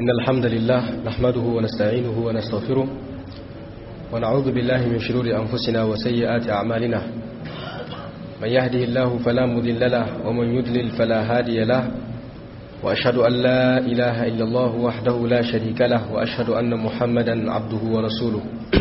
إن الحمد لله نحمده ونستعينه ونستغفره ونعوذ بالله من شرور أنفسنا وسيئات أعمالنا من يهده الله فلا مذل له ومن يدلل فلا هادي له وأشهد أن لا إله إلا الله وحده لا شريك له وأشهد أن محمدا عبده ورسوله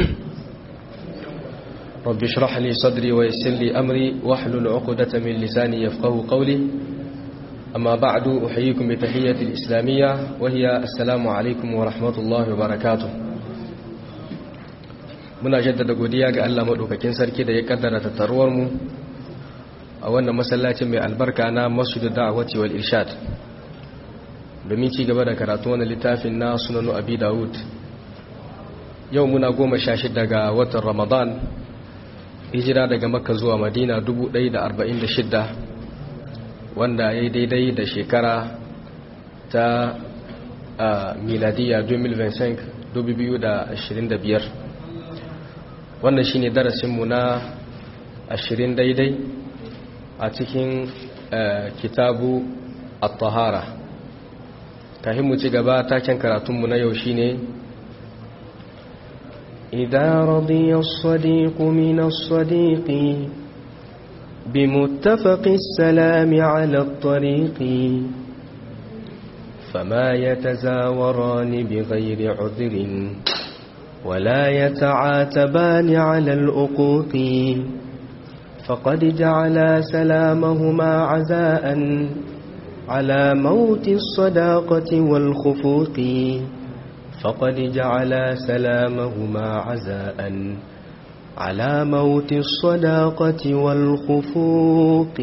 رب اشرح لي صدري ويسر لي أمري واحلل عقدة من لساني يفقه قولي أما بعد أحييكم بتحية الإسلامية وهي السلام عليكم ورحمة الله وبركاته muna jaddada godiya ga Allah maɗaukakin sarki da ya kaddara tattaruwar mu a wannan masallacin mai albarka na masjidu da'awati wal irshad domin ci gaba da karatu wannan littafin na sunanu abi dawud yau muna goma sha shida ga watan ramadan hijira daga makka zuwa madina 1146 wanda ya yi daidai da shekara ta miladiya 2025 wannan shine darasinmu na 20 daidai a cikin kitabu at-tahara kafin mu ci gaba taken karatunmu na yau shine إذا رضي الصديق من الصديق بمتفق السلام على الطريق فما يتزاوران بغير عذر ولا يتعاتبان على الأقوق فقد جعل سلامهما عزاء على موت الصداقة والخفوق فقد جعل سلامهما عزاء على موت الصداقة والخفوق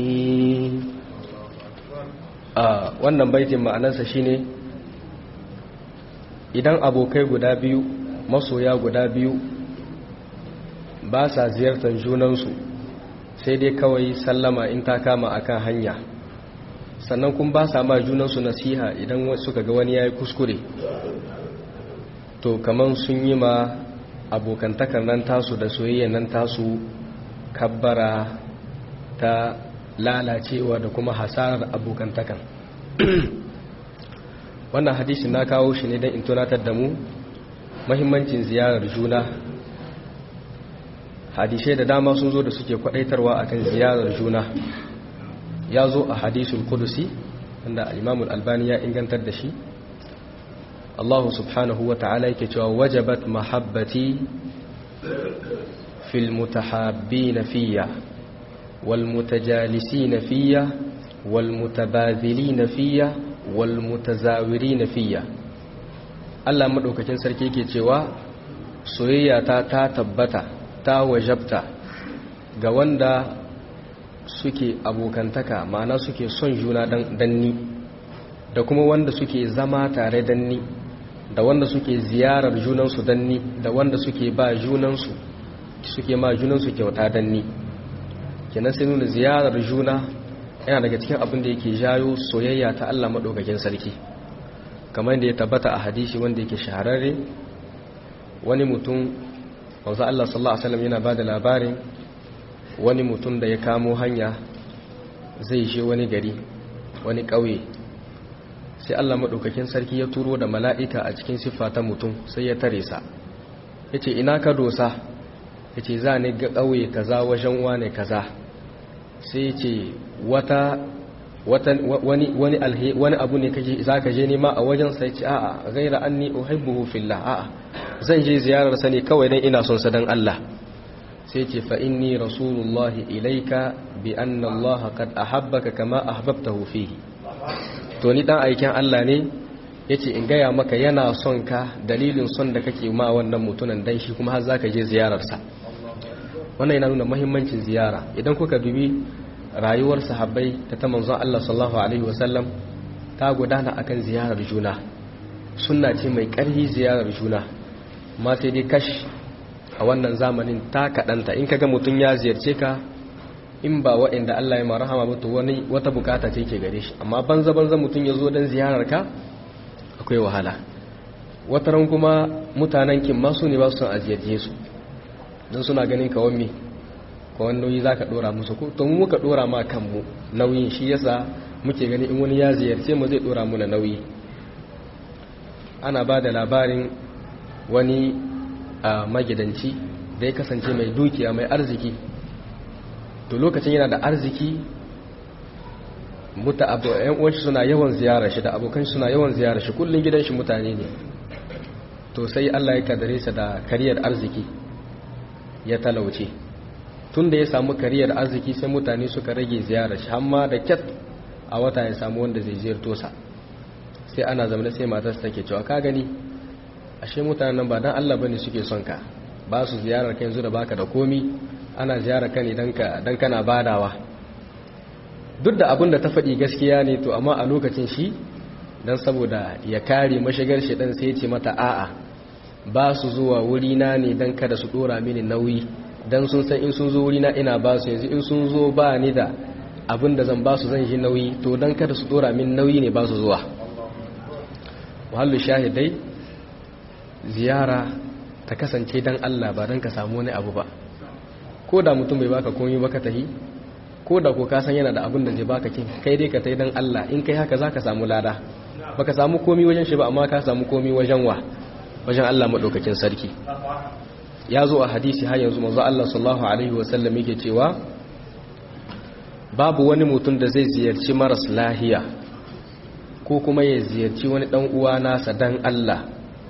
a wannan baitin ma'anarsa shine idan abokai guda biyu masoya guda biyu ba sa ziyartar junansu sai dai kawai sallama in ta kama akan hanya sannan kun ba sa ma junansu nasiha idan suka ga wani ya yi kuskure to kaman sun yi ma abokantakar nan tasu da soyayya nan tasu kabbara ta lalacewa da kuma hasarar abokantakan wannan hadisi na kawo shi ne don in tunatar da mu mahimmancin ziyarar juna hadisai da dama sun zo da suke kwadaitarwa akan ziyarar juna ya zo a hadisul kudusi wanda al-imamul albani ya ingantar da shi Allah subhanahu wa ta'ala yake cewa wajabat mahabbati fil mutahabbina fiyya wal mutajalisina fiyya wal mutabadhilina fiyya wal mutazawirina fiyya Allah madaukakin sarki yake cewa soyayya ta ta tabbata ta wajabta ga wanda suke abokantaka ma'ana suke son juna dan danni da kuma wanda suke zama tare danni da wanda suke ziyarar junansu danni da wanda suke ba junansu suke ma junansu kyauta danni kenan sai nuna ziyarar juna yana daga cikin abin da yake jayo soyayya ta Allah madaukakin sarki kamar da ya tabbata a hadisi wanda yake shahararre wani mutum wanzu Allah sallallahu alaihi wasallam yana bada labarin wani mutum da ya kamo hanya zai je wani gari wani ƙauye sai Allah maɗaukakin sarki ya turo da mala'ika a cikin siffa ta mutum sai ya tare sa ya ce ina ka dosa ya ce za ni ga ƙauye kaza wajen wane kaza sai ya ce wata wani abu ne za ka je nema a wajen sai ce a'a gaira an ni uhibbuhu fillah a'a zan je ziyarar sa ne kawai dan ina son sa dan Allah sai ce fa inni rasulullahi ilaika bi anna Allah qad ahabbaka kama ahbabtahu fihi to ni dan aikin Allah ne yace in gaya maka yana son ka dalilin son da kake ma wannan mutunan dan shi kuma har zaka je ziyarar sa wannan yana nuna muhimmancin ziyara idan kuka dubi rayuwar sahabbai ta ta manzon Allah sallallahu alaihi wasallam ta gudana akan ziyarar juna sunna ce mai ƙarfi ziyarar juna amma sai dai kash a wannan zamanin ta kaɗanta in kaga mutum ya ziyarce ka in ba waɗanda Allah ya marahama ba to wani wata bukata ce ke gare shi amma banza banza mutum ya zo don ziyarar ka akwai wahala wataran kuma mutanen kin masu ne ba su son a ziyarce su don suna ganin kawan me kawan nauyi za ka ɗora musu ko to mu muka ɗora ma kanmu nauyin shi yasa muke gani in wani ya ziyarce mu zai ɗora mu na nauyi ana ba da labarin wani magidanci da ya kasance mai dukiya mai arziki to lokacin yana da arziki muta abu yan uwanshi suna yawan ziyara shi da abokan suna yawan ziyara shi kullun gidan shi mutane ne to sai Allah ya kadare sa da kariyar arziki ya talauce tun da ya samu kariyar arziki sai mutane suka rage ziyara shi amma da kyat a wata ya samu wanda zai ziyarto sa sai ana zama sai matarsa take cewa ka gani ashe mutanen nan ba dan Allah bane suke son ka ba su ziyarar ka yanzu da baka da komi ana ziyarar ka ne dan ka dan kana badawa duk da abin da ta faɗi gaskiya ne to amma a lokacin shi dan saboda ya kare mashigar shi dan sai ya ce mata a'a ba su zuwa wuri na ne dan kada su dora mini nauyi dan sun san in sun zo wuri na ina ba su yanzu in sun zo ba ni da abin da zan ba su zan yi nauyi to dan kada su dora min nauyi ne ba su zuwa muhallu shahidai ziyara ta kasance dan Allah ba dan ka samu wani abu ba ko da mutum bai baka komai ba ka tahi ko da ko ka san yana da abin da zai baka kin kai dai ka tai dan Allah in kai haka zaka samu lada baka samu komai wajen shi ba amma ka samu komai wajen wa wajen Allah madaukakin sarki ya zo a hadisi har yanzu manzo Allah sallallahu alaihi wasallam yake cewa babu wani mutum da zai ziyarci maras lahiya ko kuma ya ziyarci wani dan uwa nasa dan Allah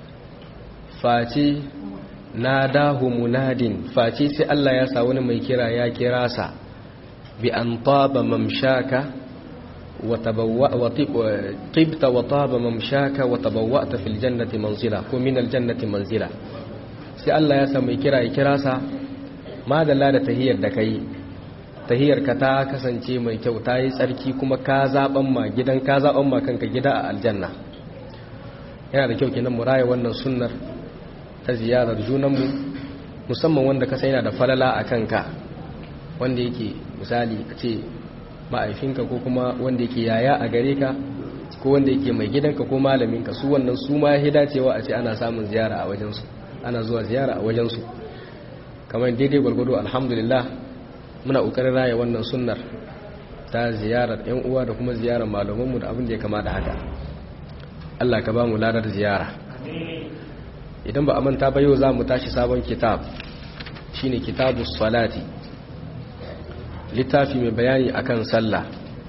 face na dahu munadin face sai Allah ya sa wani mai kira ya kira sa bi an taba mamshaka wa tabawwa wa tibta wa taba mamshaka wa tabawwa'ta fil jannati manzila ko min al jannati manzila sai Allah ya sa mai kira ya kira sa madalla da tahiyar da kai tahiyar ka ta kasance mai kyau ta yi tsarki kuma ka zaban ma gidan ka zaban ma kanka gida a aljanna yana da kyau kenan mu raya wannan sunnar ta ziyarar junanmu musamman wanda ka yana da falala a kanka wanda yake misali a ce ma'aifinka ko kuma wanda yake yaya a gare ka ko wanda yake mai gidanka ko malaminka su wannan su ma ya dacewa a ce ana samun ziyara a wajensu ana zuwa ziyara a wajensu kamar daidai gwargwado alhamdulillah muna ƙoƙarin raya wannan sunnar ta ziyarar 'yan uwa da kuma ziyarar malamanmu da abin da ya kama da haka Allah ka ba mu ladar ziyara idan ba a manta ba yau za mu tashi sabon kitab shine kitabu salati littafi mai bayani akan sallah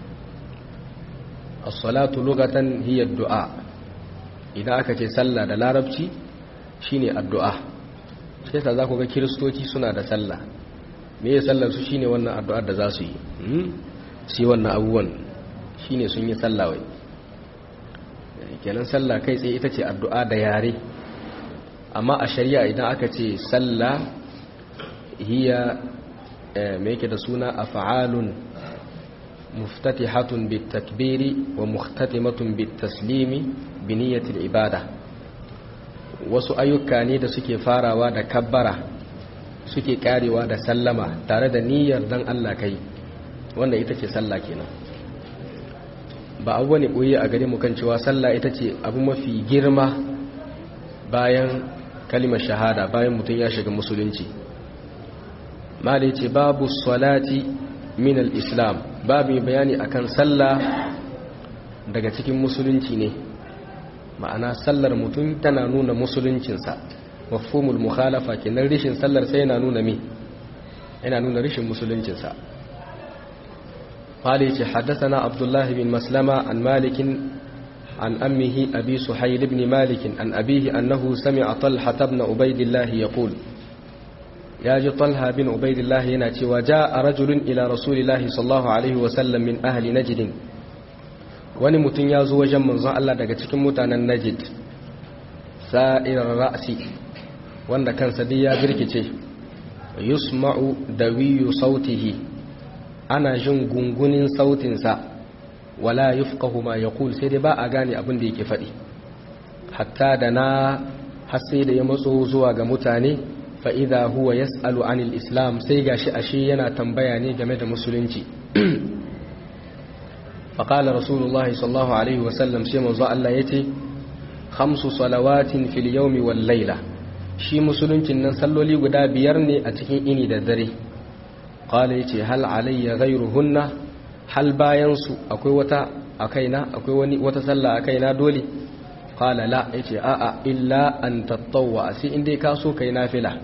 as-salatu lugatan hiya du'a idan aka ce sallah da larabci shine addu'a sai yasa za ku ga kiristoci suna da sallah me ya sallar su shine wannan addu'ar da za su yi shi wannan abubuwan shine sun yi sallah wai kenan sallah kai tsaye ita ce addu'a da yare amma a shari'a idan aka ce sallah hiya mai yake da suna af'alun muftatihatun bitakbiri wa muhtatimatun bitaslimi bi niyyatil ibada wasu ayyuka ne da suke farawa da kabbara suke karewa da sallama tare da niyyar dan Allah kai wanda ita ce sallah kenan ba abu ne koyi a gare mu kan cewa sallah ita ce abu mafi girma bayan kalimar shahada bayan mutum ya shiga musulunci mali ce babu salati min al-islam babu bayani akan sallah daga cikin musulunci ne ma'ana sallar mutum tana nuna musuluncinsa mafhumul mukhalafa kenan rishin sallar sai yana nuna mi yana nuna rishin musuluncinsa mali ce haddathana abdullahi bin maslama an malikin عن أمه أبي سحيل بن مالك عن أبيه أنه سمع طلحة بن عبيد الله يقول ياجي طلحة بن عبيد الله يناتي وجاء رجل إلى رسول الله صلى الله عليه وسلم من أهل نجد wani mutum ya zo wajen manzon Allah daga cikin mutanen Najd sa'irar ra'si wanda kansa dai ya birkice yusma'u dawiyu sautihi ana jin gungunin sautinsa wala yufqahu ma yaqul sai dai ba a gane abin da yake faɗi hatta da na har sai da ya matso zuwa ga mutane fa idha huwa yas'alu anil islam sai gashi ashe yana tambaya ne game da musulunci fa qala rasulullah sallallahu alaihi wasallam sai manzo Allah yace khamsu salawatin fil yawmi wal layla shi musuluncin nan salloli guda biyar ne a cikin ini da dare qala yace hal alayya ghayruhunna hal bayansu akwai wata a kaina akwai wani wata sallah a kaina dole qala la yace a'a illa an tattawwa sai in dai ka so kai nafila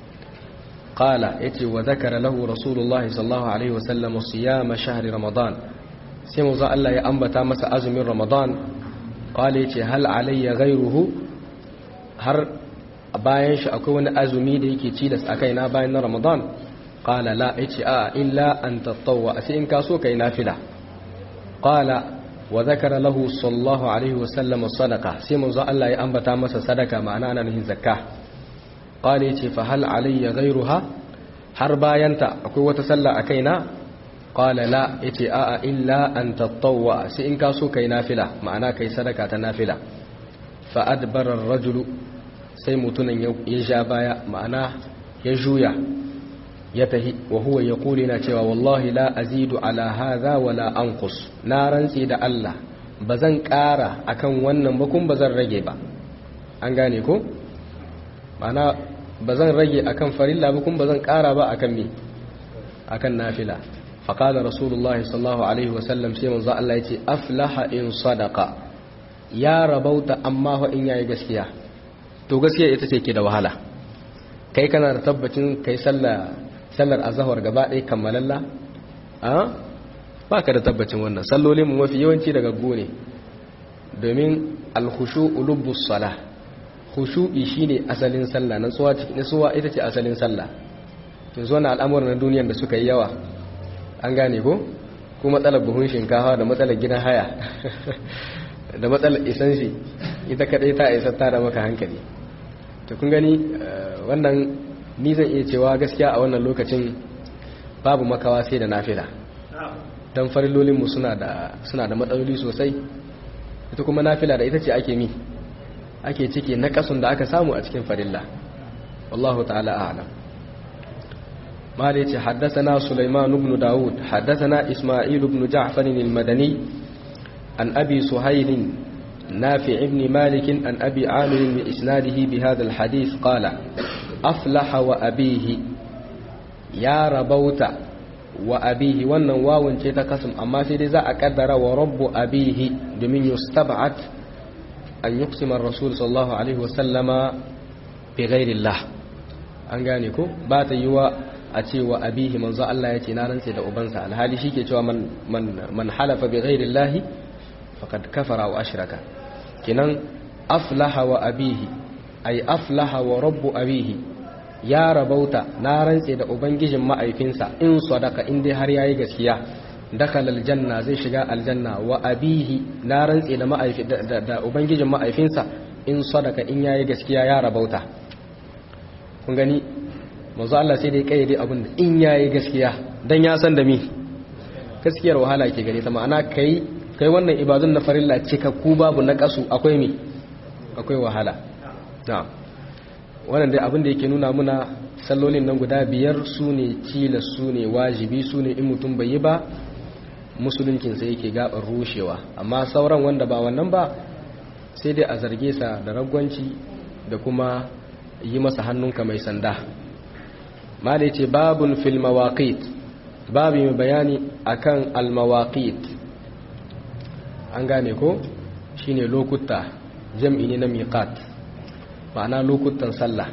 qala yace wa zakara lahu rasulullahi sallallahu alaihi wasallam siyam shahri ramadan sai manzo Allah ya ambata masa azumin ramadan qala yace hal alayya ghayruhu har bayan shi akwai wani azumi da yake cilas akai na bayan na ramadan qala la yace a illa an tattawwa sai in ka so kai nafila qala wa zakara lahu sallallahu alaihi wasallam sadaqa sai manzo Allah ya ambata masa sadaka ma'ana ana nufin zakka qala yace fa hal alayya ghayruha har bayanta akwai wata sallah a kaina qala la yace a'a illa an tatawwa sai in ka so kai nafila ma'ana kai sadaka ta nafila fa adbara ar-rajulu sai mutunan ya ja baya ma'ana ya juya ya tahi wa huwa yaqulu na cewa wallahi la azidu ala hadha wala anqus na rantsi da Allah bazan ƙara akan wannan ba kun bazan rage ba an gane ko ma'ana bazan rage akan farilla ba kun bazan ƙara ba akan me akan nafila faqala rasulullahi sallallahu alaihi wasallam sai manzo Allah yace aflaha in sadaqa ya rabauta amma fa in yayi gaskiya to gaskiya ita ce ke da wahala kai kana da tabbacin kai sallah sallar azahar gaba ɗaya kammalalla a ba ka da tabbacin wannan sallolin mu mafi yawanci daga gone domin alhushu ulubbus sala hushu'i shine asalin sallah natsuwa natsuwa ita ce asalin sallah to zo na al'amuran na duniyar da suka yi yawa an gane ko ko matsalar buhun shinkafa da matsalar gidan haya da matsalar isansi ita kadai ta isa ta da maka hankali to kun gani wannan ni zan iya cewa gaskiya a wannan lokacin babu makawa sai da nafila don farilolinmu suna da suna da matsaloli sosai ita kuma nafila da ita ce ake mi ake cike na kasun da aka samu a cikin farilla wallahu ta'ala a'lam mala yace haddathana sulaiman ibn daud haddathana isma'il ibn ja'far al-madani an abi suhayl نافع بن مالك عن أبي عامر بإسناده بهذا الحديث قال أفلح وأبيه يا ربوت وأبيه wannan wawun ce ta kasum amma sai dai za a kaddara wa rabbu abihi domin yustab'at an yuqsima ar-rasul sallallahu alaihi wa sallama bi ghairillah an gane ko ba ta yiwa a ce wa abihi manzo Allah ya ce na rantse da ubansa alhali shike cewa man man man halafa bi ghairillah faqad kafara wa ashraka kinan aflaha wa abihi ay aflaha wa rabbu abihi ya rabauta na rantse da ubangijin ma'aifinsa in sadaka in dai har yayi gaskiya dakhala aljanna zai shiga aljanna wa abihi na rantse da ma'aifi da ubangijin ma'aifinsa in sadaka in yayi gaskiya ya rabauta kun gani manzo Allah sai dai kayyade abin da in yayi gaskiya dan ya san da mi gaskiyar wahala ke gare ta ma'ana kai kai wannan ibadun na farilla cikakku babu na kasu akwai mi akwai wahala na'am wannan dai abin da yake nuna muna sallolin nan guda biyar su ne tilas su ne wajibi su ne in mutum bai yi ba musuluncinsa yake gabar rushewa amma sauran wanda ba wannan ba sai dai a zarge sa da ragwanci da kuma yi masa hannunka mai sanda malai ce babun fil mawaqit babu mai bayani akan al mawaqit an gane ko shine lokuta jam'i ne na miqat ma'ana lokutan sallah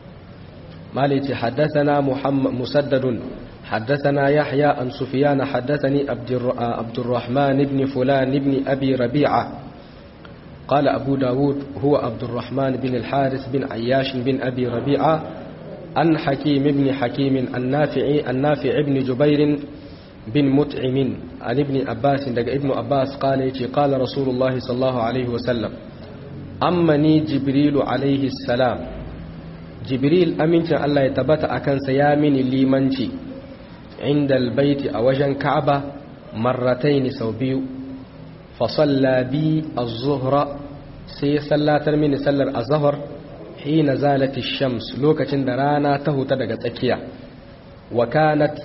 malice haddathana muhammad musaddadun haddathana yahya an sufyan haddathani abdurrahman ibn fulan ibn abi rabi'a قال أبو داود هو عبد الرحمن بن الحارث بن عياش بن أبي ربيعة عن حكيم بن حكيم النافع النافع بن جبير بن متعم عن ابن عباس ابن عباس قال قال رسول الله صلى الله عليه وسلم ammani jibrilu alaihi salam jibril amincin Allah ya tabbata a kansa ya mini limanci inda albaiti a wajen ka'aba marrataini sau biyu fasalla bi az-zuhra sai sallatar mini sallar azhar hina zalati shams lokacin da rana ta huta daga tsakiya wa kanat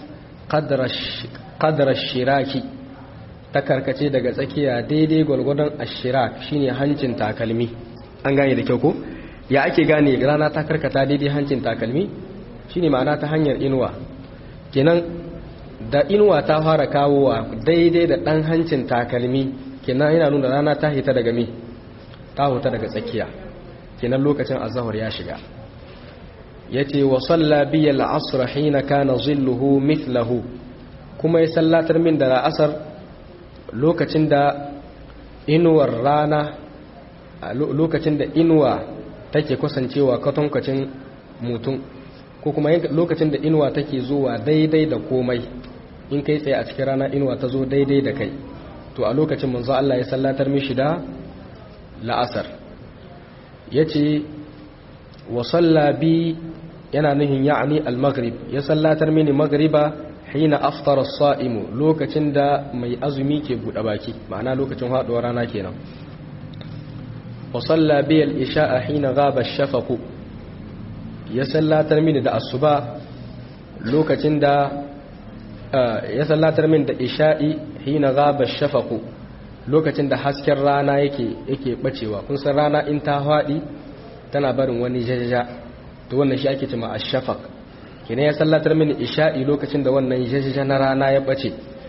qadra shiraki ta karkace daga tsakiya daidai gwalgwadon ashirak shine hancin takalmi an gane da kyau ko ya ake gane rana ta karkata daidai hancin takalmi shine ma'ana ta hanyar inuwa kenan da inuwa ta fara kawowa daidai da dan hancin takalmi kenan yana nuna rana ta hita daga me ta huta daga tsakiya kenan lokacin azhar ya shiga yace wa salla bi al-asr hina kana zilluhu mithlahu kuma ya sallatar min da asar lokacin da inuwar rana lokacin da inuwa take kusancewa katankacin mutum ko kuma lokacin da inuwa take zuwa daidai da komai in kai tsaye a cikin rana inuwa ta zo daidai da kai to a lokacin manzo Allah ya sallatar mishi da la'asar yace wa salla bi yana nuhin ya'ni al-maghrib ya sallatar mini maghriba hina aftara as-sa'imu lokacin da mai azumi ke bude baki ma'ana lokacin haduwar rana kenan wa salla bi al-isha'a hina ghaba ash-shafaq ya sallatar mini da asuba lokacin da ya sallatar min da isha'i hina ghaba ash-shafaq lokacin da hasken rana yake yake bacewa kun san rana in ta fadi tana barin wani jajaja to wannan shi ake cewa ash-shafaq kina ya sallatar mini isha'i lokacin da wannan jajaja na rana ya bace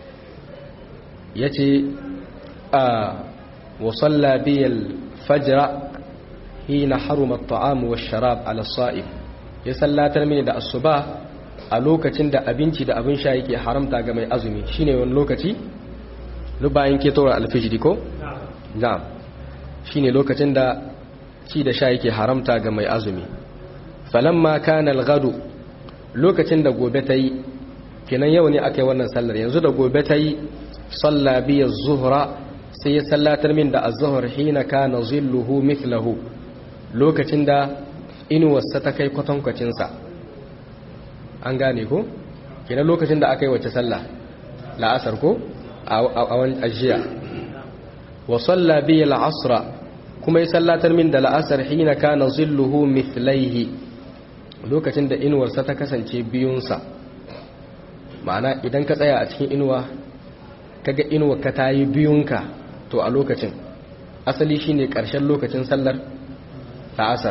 yace a wa salla bi al-fajr hina haruma at-ta'am wash-sharab ala as-sa'im ya sallatar mini da asuba a lokacin da abinci da abin sha yake haramta ga mai azumi shine wani lokaci bayan ke tora alfijiri ko na'am shine lokacin da ci da sha yake haramta ga mai azumi falamma kana al-ghadu lokacin da gobe ta yi kenan yau ne aka yi wannan sallar yanzu da gobe ta yi salla biya zuhra sai ya sallatar min da az-zuhr hina kana zilluhu mithlahu lokacin da inuwarsa ta kai kwatankwacin sa an gane ko kenan lokacin da aka yi wace sallah la'asar ko a wani ajiya wa salla biya al-asra kuma ya sallatar min da la'asar hina kana zilluhu mithlaihi lokacin da inuwarsa ta kasance biyunsa ma'ana idan ka tsaya a cikin inuwa kaga inuwa ka tayi biyunka to a lokacin asali shine karshen lokacin sallar la'asar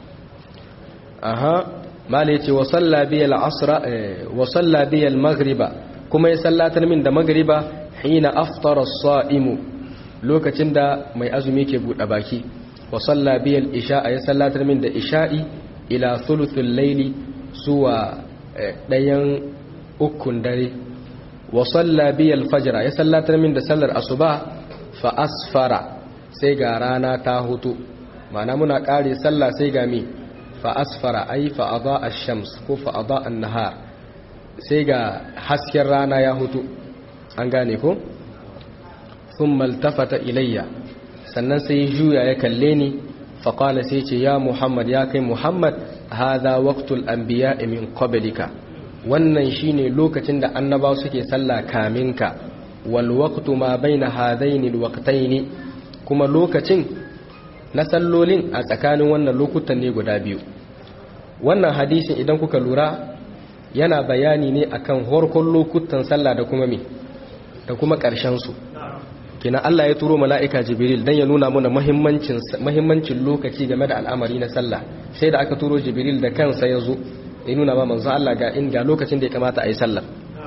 aha mala yace wa salla bi al-asra wa salla bi al-maghriba kuma ya sallatar min da maghriba hina aftara as-sa'imu lokacin da mai azumi ke buɗe baki wa salla bi al-isha ya sallatar min da isha'i ila thuluthul layli zuwa ɗayan ukun dare wa salla bi al-fajr ya sallatar min da sallar asuba fa asfara sai ga rana ta hutu ma'ana muna ƙare sallah sai ga mi fa asfara ai fa ada ash-shams ko fa ada an-nahar sai ga hasken rana ya hutu an gane ko thumma iltafata ilayya sannan sai juya ya kalle ni fa qala sai ce ya muhammad ya kai muhammad hadha waqtul anbiya min qablika wannan shine lokacin da annabawa suke sallah kaminka wal waqtu ma baina hadaini alwaqtaini kuma lokacin na sallolin a tsakanin wannan lokutan ne guda biyu wannan hadisin idan kuka lura yana bayani ne akan horkon lokutan sallah da kuma me da kuma ƙarshen su kina Allah ya turo mala'ika Jibril dan ya nuna mana muhimmancin muhimmancin lokaci game da al'amari na sallah sai da aka turo Jibril da kansa ya zo ya nuna ma manzo Allah ga in ga lokacin da ya kamata a yi sallah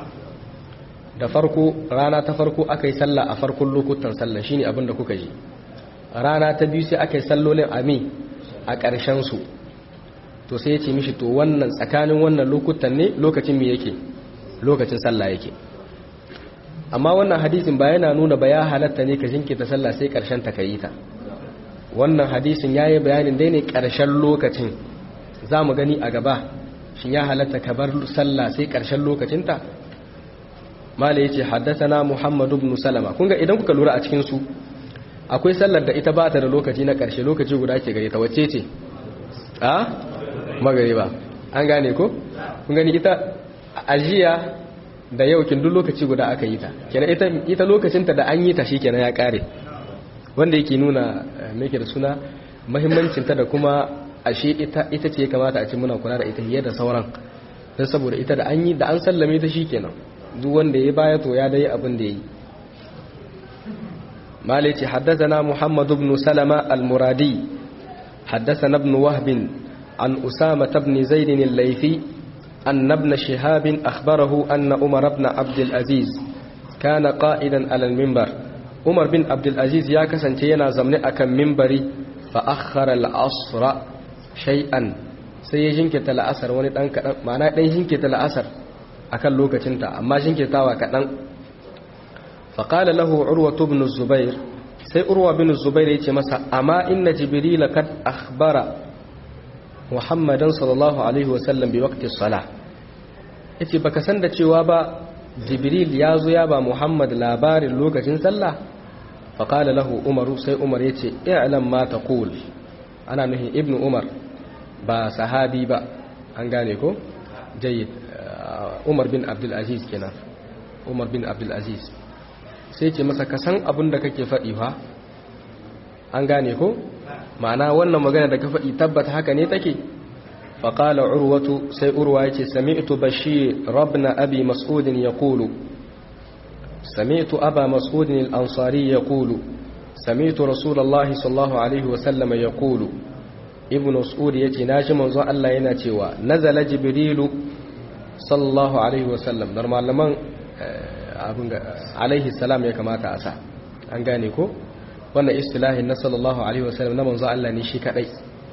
da farko rana ta farko aka yi sallah a farkon lokutan sallah shine abin da kuka ji rana ta biyu sai aka yi sallolin ami a ƙarshen su to sai ya ce mishi to wannan tsakanin wannan lokutan ne lokacin me yake lokacin sallah yake amma wannan hadisin ba yana nuna ba ya halatta ne ka jinkirta sallah sai ƙarshen ta kayi ta wannan hadisin yayi bayanin dai ne ƙarshen lokacin za mu gani a gaba shin ya halatta ka bar sallah sai ƙarshen lokacinta mala yace haddathana muhammad ibn salama kun ga idan kuka lura a cikin su akwai sallar da ita ba ta da lokaci na ƙarshe lokaci guda ke gare ta wacce ce a magariba an gane ko kun gani ita ajiya da yau kin duk lokaci guda aka yi ta kenan ita ita lokacinta da an yi ta shikenan ya kare wanda yake nuna me yake da suna muhimmancin ta da kuma ashe ita ita ce kamata a ce muna kula da ita fiye da sauran dan saboda ita da an yi da an sallame ta shikenan duk wanda ya baya to ya dai abin da yi مالك حدثنا محمد بن سلمة المرادي حدثنا ابن وهب عن أسامة بن زيد الليثي أن ابن شهاب أخبره أن عمر بن عبد العزيز كان قائدا على المنبر عمر بن عبد العزيز يا كسنتينا زمن أكم منبري fa akhara al-asra shay'an sai ya jinkirta la'asar wani dan kadan ma'ana dan jinkirta la'asar akan lokacinta amma jinkirtawa kadan fa qala lahu urwa ibn zubair sai urwa ibn zubair yace masa amma inna jibril kad akhbara muhammadan sallallahu alaihi wasallam bi waqti as-salah yace baka san da cewa ba jibril ya zo ya ba muhammad labarin lokacin sallah faƙala lahu umaru sai umar ya ce i'lam ma taqul ana nuhin ibnu umar ba sahabi ba an gane ko jayyid umar bin abdul aziz kenan umar bin abdul aziz sai ce masa ka san abin da kake faɗi fa an gane ko ma'ana wannan magana da ka faɗi tabbata haka ne take faƙala urwatu sai urwa ya ce sami'tu bashir rabna abi mas'udin ya kulu سمعت أبا مسعود الأنصاري يقول سمعت رسول الله صلى الله عليه وسلم يقول ابن مسعود يتي ناجي منزو الله yana cewa nazala jibrilu sallallahu alaihi wasallam dar malaman abun alaihi salam ya kamata a sa an gane ko wannan istilahin na sallallahu alaihi wasallam na manzo Allah ne shi kadai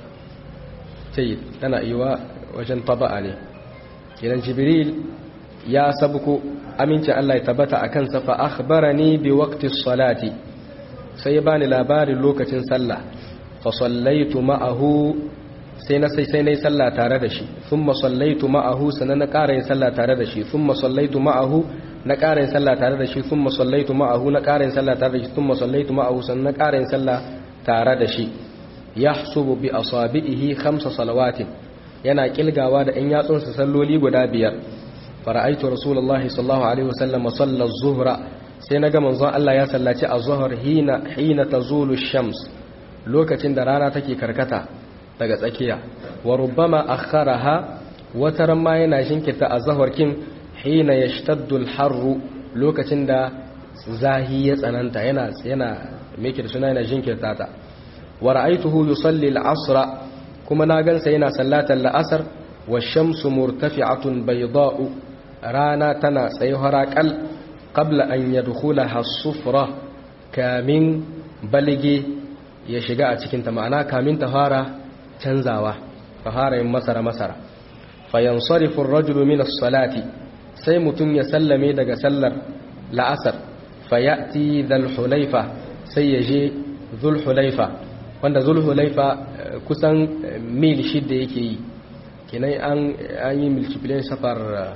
sai tana iwa wajen taba'a ne kenan jibril ya sabko amincin Allah ya tabbata a kansa fa akhbarani bi waqti salati sai ya bani labarin lokacin sallah fa sallaitu ma'ahu sai na sai sai nayi sallah tare da shi thumma sallaitu ma'ahu sanan na ƙara yin sallah tare da shi thumma sallaitu ma'ahu na ƙara yin sallah tare da shi thumma sallaitu ma'ahu na ƙara yin sallah tare da shi thumma sallaitu ma'ahu sanan na ƙara yin sallah tare da shi yahsubu bi asabihi khamsa salawatin yana kilgawa da ɗan yatsunsa salloli guda biyar fara'aitu rasulullahi sallallahu alaihi wasallam salla az-zuhra sai naga manzon Allah ya sallaci az-zuhr hina hina tazulu shams lokacin da rana take karkata daga tsakiya wa rubbama akharaha wataran ma yana shinkita az-zuhr kin hina yashtaddu al-harru lokacin da zahi ya tsananta yana yana meke da suna yana jinkirta ta wa ra'aituhu yusalli al-asra kuma na gansa yana sallatar la'asar wa shamsu murtafi'atun bayda'u rana tana tsaye haraƙal ƙabla an ya dukula hasufura kamin balige ya shiga a cikinta ma'ana kamin ta fara canzawa ta fara yin masara-masara fayan sarifin rajulu minas salati sai mutum ya sallame daga sallar la'asar fayati zulhulaifa sai ya je zulhulaifa wanda zulhulaifa kusan mil shidda yake yi kinai an yi multiplication safar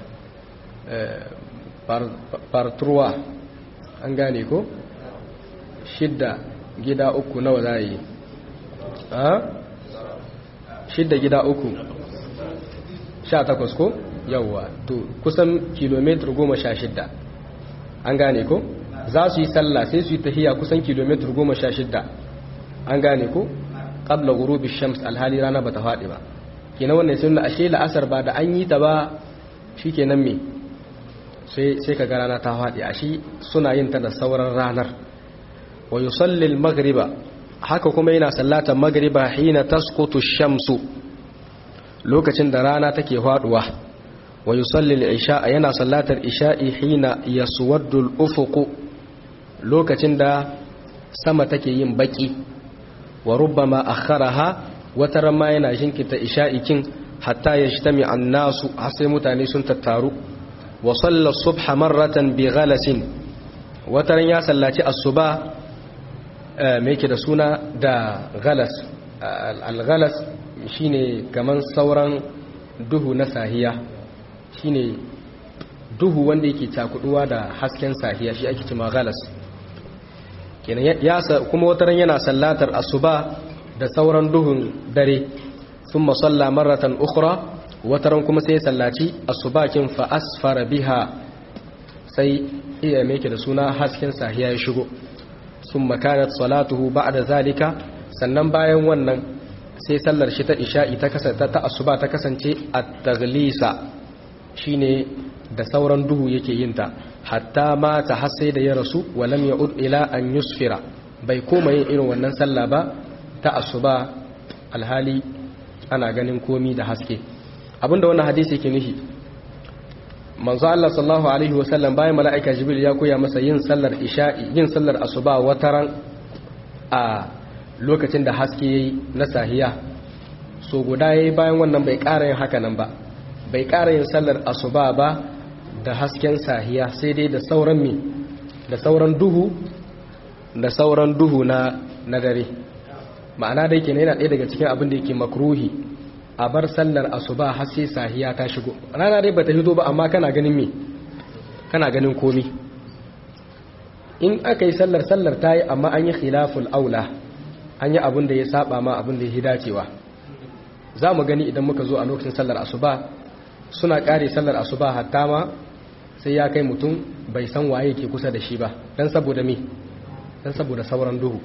fartruwa an gane ko shidda gida uku nawa za yi shidda gida uku sha takwas ko yawwa to kusan kilomitar goma sha shidda an gane ko za su yi sallah sai su yi tahiya kusan kilomitar goma sha shidda an gane ko ƙabla gurubi shams alhali rana ba ta faɗi ba kenan wannan sun ashe la'asar ba da an yi ta ba shi kenan me sai ka ga rana ta faɗi a shi suna yin ta da sauran ranar wa yusalli magriba haka kuma yana sallatan magriba hina tasqutu shamsu lokacin da rana take faduwa wa yusalli al-isha yana sallatar isha'i hina yaswaddu al-ufuq lokacin da sama take yin baki wa rubbama akharaha wataran ma yana jinkita isha'i kin hatta yajtami an-nasu har sai mutane sun tattaru wa salla subha marratan bi ghalasin wataran ya sallaci asuba me yake da suna da ghalas al-ghalas shine kaman sauran duhu na sahiya shine duhu wanda yake cakuduwa da hasken sahiya shi ake cewa ghalas kenan ya kuma wataran yana sallatar asuba da sauran duhun dare thumma salla marratan ukhra wataran kuma sai sallaci asubakin fa asfara biha sai iya meke da suna hasken sahiya ya shigo sun makanat salatuhu ba'da zalika sannan bayan wannan sai sallar shi ta isha'i ta kasance ta asuba ta kasance at-taghlisa shine da sauran duhu yake yin ta hatta ma ta hasai da ya rasu walam ya'ud ila an yusfira bai koma yin irin wannan sallah ba ta asuba alhali ana ganin komi da haske abinda wannan hadisi yake nufi manzo Allah sallallahu alaihi wasallam bayan mala'ika jibril ya koya masa yin sallar isha'i yin sallar asuba wataran a lokacin da haske yayi na sahiya so guda yayi bayan wannan bai ƙara yin haka nan ba bai ƙara yin sallar asuba ba da hasken sahiya sai dai da sauran mi da sauran duhu da sauran duhu na na dare ma'ana dai kenan yana ɗaya daga cikin abin da yake makruhi a bar sallar asuba har sai sahiya ta shigo rana dai bata hito ba amma kana ganin me kana ganin komi in aka yi sallar sallar ta yi amma an yi khilaful aula an yi abin da ya saba ma abin da ya dacewa za mu gani idan muka zo a lokacin sallar asuba suna ƙare sallar asuba hatta ma sai ya kai mutum bai san waye ke kusa da shi ba dan saboda me dan saboda sauran duhu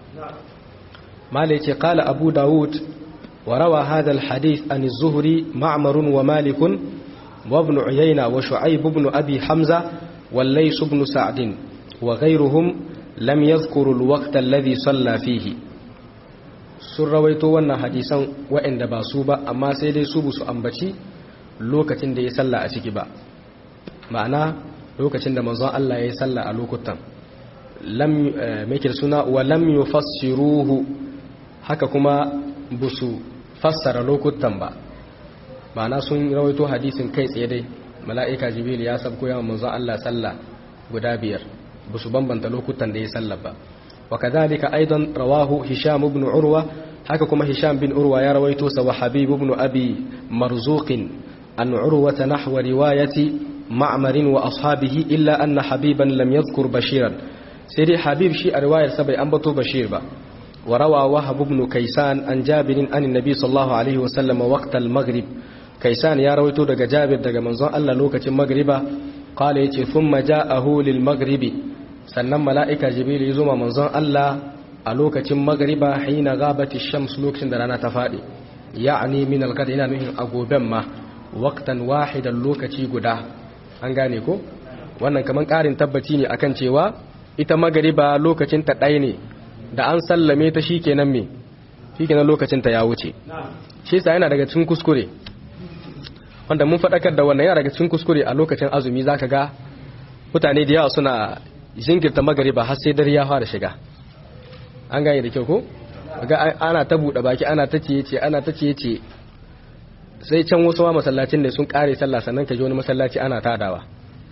mala yace qala abu daud wa rawa hadha alhadith an az-zuhri ma'mar wa malik wa ibn uyayna wa shu'aib ibn abi hamza wal lays ibn sa'd wa ghayruhum lam yadhkuru al-waqt alladhi salla fihi sun rawaito wannan hadisan waɗanda ba su ba amma sai dai su su ambaci lokacin da ya salla a ciki ba ma'ana lokacin da manzon Allah ya yi salla a lokutan lam mekir suna wa lam yufassiruhu haka kuma busu fassara lokutan ba ma'ana sun rawaito hadisin kai tsaye dai mala'ika jibril ya sabko yawan manzon Allah salla guda biyar busu bambanta lokutan da ya salla ba وكذلك أيضا رواه هشام بن عروة haka kuma Hisham bin Urwa ya rawaito sa wa Habib ibn Abi Marzuq an Urwa nahwa riwayati Ma'mar wa ashabihi illa anna Habiban lam yadhkur Bashiran sai dai Habib shi a riwayar sa bai ambato Bashir ba wa rawa Wahab ibn Kaysan an Jabir an Nabi sallallahu alaihi wa sallam waqt al-maghrib Kaysan ya rawaito daga Jabir daga manzon Allah lokacin magriba qala yace thumma ja'ahu lil maghribi sannan mala'ika jibril ya zuma manzon Allah a lokacin magariba hina gabati shams lokacin da rana ta faɗi ya'ani min al yana nuhin a goben ma waqtan wahidan lokaci guda an gane ko wannan kaman ƙarin tabbaci ne akan cewa ita magariba lokacin ta ɗaya ne da an sallame ta shikenan me shikenan lokacin ta ya wuce shi yasa yana daga cikin kuskure wanda mun faɗakar da wannan yana daga cikin kuskure a lokacin azumi zaka ga mutane da yawa suna jinkirta magariba har sai dare ya fara shiga an gane da kyau ko ga ana ta buɗe baki ana ta ciye ana ta ciye sai can wasu ma masallacin ne sun kare sallah sannan ka ji wani masallaci ana tadawa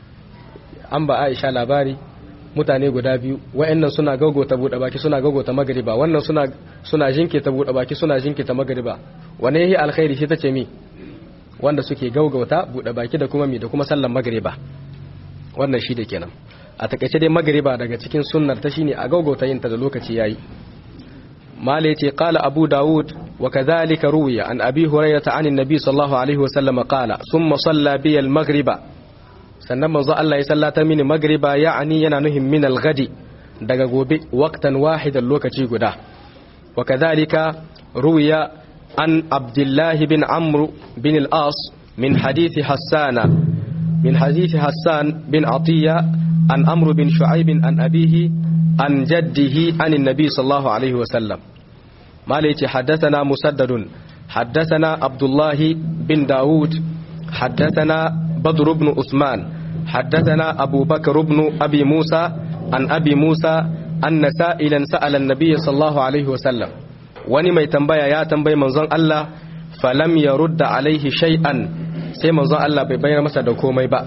an ba Aisha labari mutane guda biyu wayannan suna gagota buɗe baki suna gagota magariba wannan suna suna jinkirta buɗe baki suna jinkirta magariba wane yayi alkhairi shi tace mi wanda suke gaugauta buɗe baki da kuma mi da kuma sallar magariba wannan shi da kenan a takaice dai magariba daga cikin sunnar ta shine a gaugauta yin ta da lokaci yayi mala yace qala abu daud wa kadhalika ruwiya an abi hurairah an annabi sallallahu alaihi wa sallam qala thumma salla bi al maghriba sannan manzo Allah ya sallata mini magriba ya'ani yana nuhin min al ghadi daga gobe waqtan wahidan lokaci guda wa kadhalika ruwiya an abdullah bin amr bin al as min hadithi hassana min hadithi hassan bin atiya عن أمر بن شعيب عن أبيه عن جده عن النبي صلى الله عليه وسلم ما ليتي حدثنا مسدد حدثنا عبد الله بن داود حدثنا بدر بن عثمان حدثنا أبو بكر بن أبي موسى عن أبي موسى أن سائلا سأل النبي صلى الله عليه وسلم wani mai tambaya ya tambayi manzon Allah falam ya rudda alaihi shay'an sai manzon Allah bai bayar masa da komai ba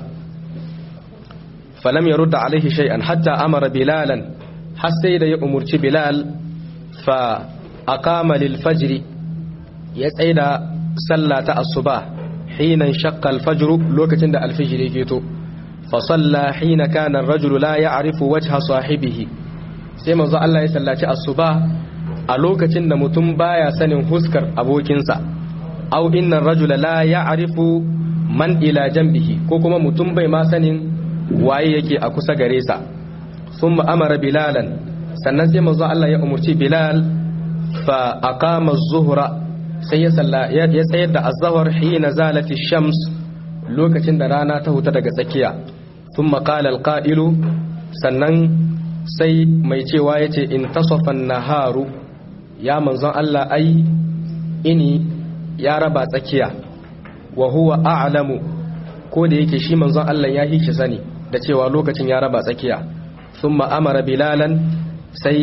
falam ya rudda alaihi shay'an hatta amara bilalan har sai da ya umurci bilal fa aqama lil fajr ya tsaida sallah ta asuba hina shaqqa al fajr lokacin da al fajr yake to fa salla hina kana ar rajulu la ya'rifu wajha sahibihi sai manzo Allah ya sallaci asuba a lokacin da mutum baya sanin huskar abokinsa aw inna ar-rajula la ya'rifu man ila janbihi ko kuma mutum bai ma sanin waye yake a kusa gare sa sun amara bilalan sannan sai manzo Allah ya umurci bilal fa aqama az-zuhra sai ya salla ya tsayar da az-zuhr hina zalati shams lokacin da rana ta huta daga tsakiya thumma qala al-qa'ilu sannan sai mai cewa yace in tasafa an-naharu ya manzon Allah ai ini ya raba tsakiya wa huwa a'lamu ko da yake shi manzon Allah ya hishi sani da cewa lokacin ya raba tsakiya sun ma'amara bilalan sai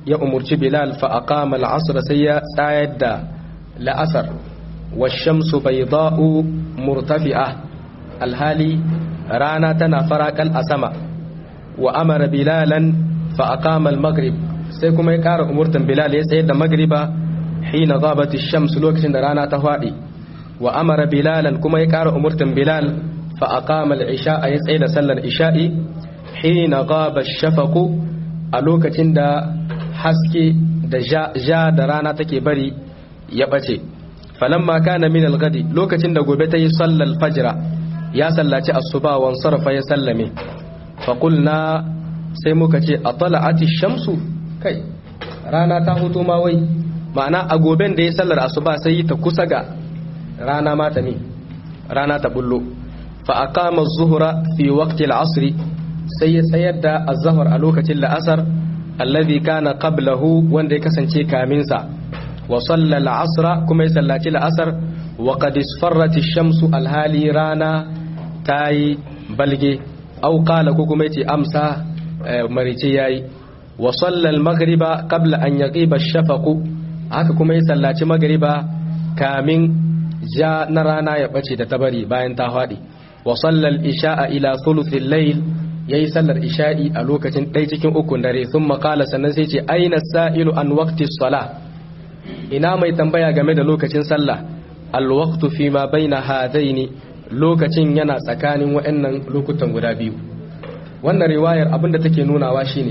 ya umurci bilal fa aqama al-asr sai ya tsayar da la'asar wa shamsu bayda'u murtafi'a alhali rana tana farakal a sama wa amara bilalan fa aqama al-maghrib sai kuma ya ƙara umurtan bilal ya tsayar da magriba hina ghabati shams lokacin da rana ta fadi wa amara bilalan kuma ya ƙara umurtan bilal fa aqama al-isha ya tsayar da sallar isha'i hina ghaba ash-shafaqu a lokacin da haske da ja da rana take bari ya bace falamma kana min al-ghadi lokacin da gobe ta yi sallar fajra ya sallaci asuba wan sarfa ya sallame fa qulna sai muka ce atala'ati shamsu kai rana ta hutu ma wai ma'ana a goben da ya sallar asuba sai ta kusa ga rana ma ta mi rana ta bullo fa aqama az-zuhra fi waqti al-'asr sai ya tsayar da az-zuhr a lokacin la'asar alladhi kana qablahu wanda ya kasance kamin sa wa salla al-'asra kuma ya sallaci la'asar wa qad isfarrat ash-shamsu al-hali rana tayi balge au qala ko kuma yace amsa marice yayi wa salla al-maghriba qabla an yaqiba ash-shafaqu haka kuma ya sallaci magriba kamin ja na rana ya bace da tabari bayan ta fadi wa salla al-isha'a ila thuluthil layl yayi sallar isha'i a lokacin ɗaya cikin ukun dare thumma qala sannan sai ce aina sa'ilu an waqti as-salah ina mai tambaya game da lokacin sallah al-waqtu fi ma baina hadaini lokacin yana tsakanin waɗannan lokutan guda biyu wannan riwayar abinda take nunawa shine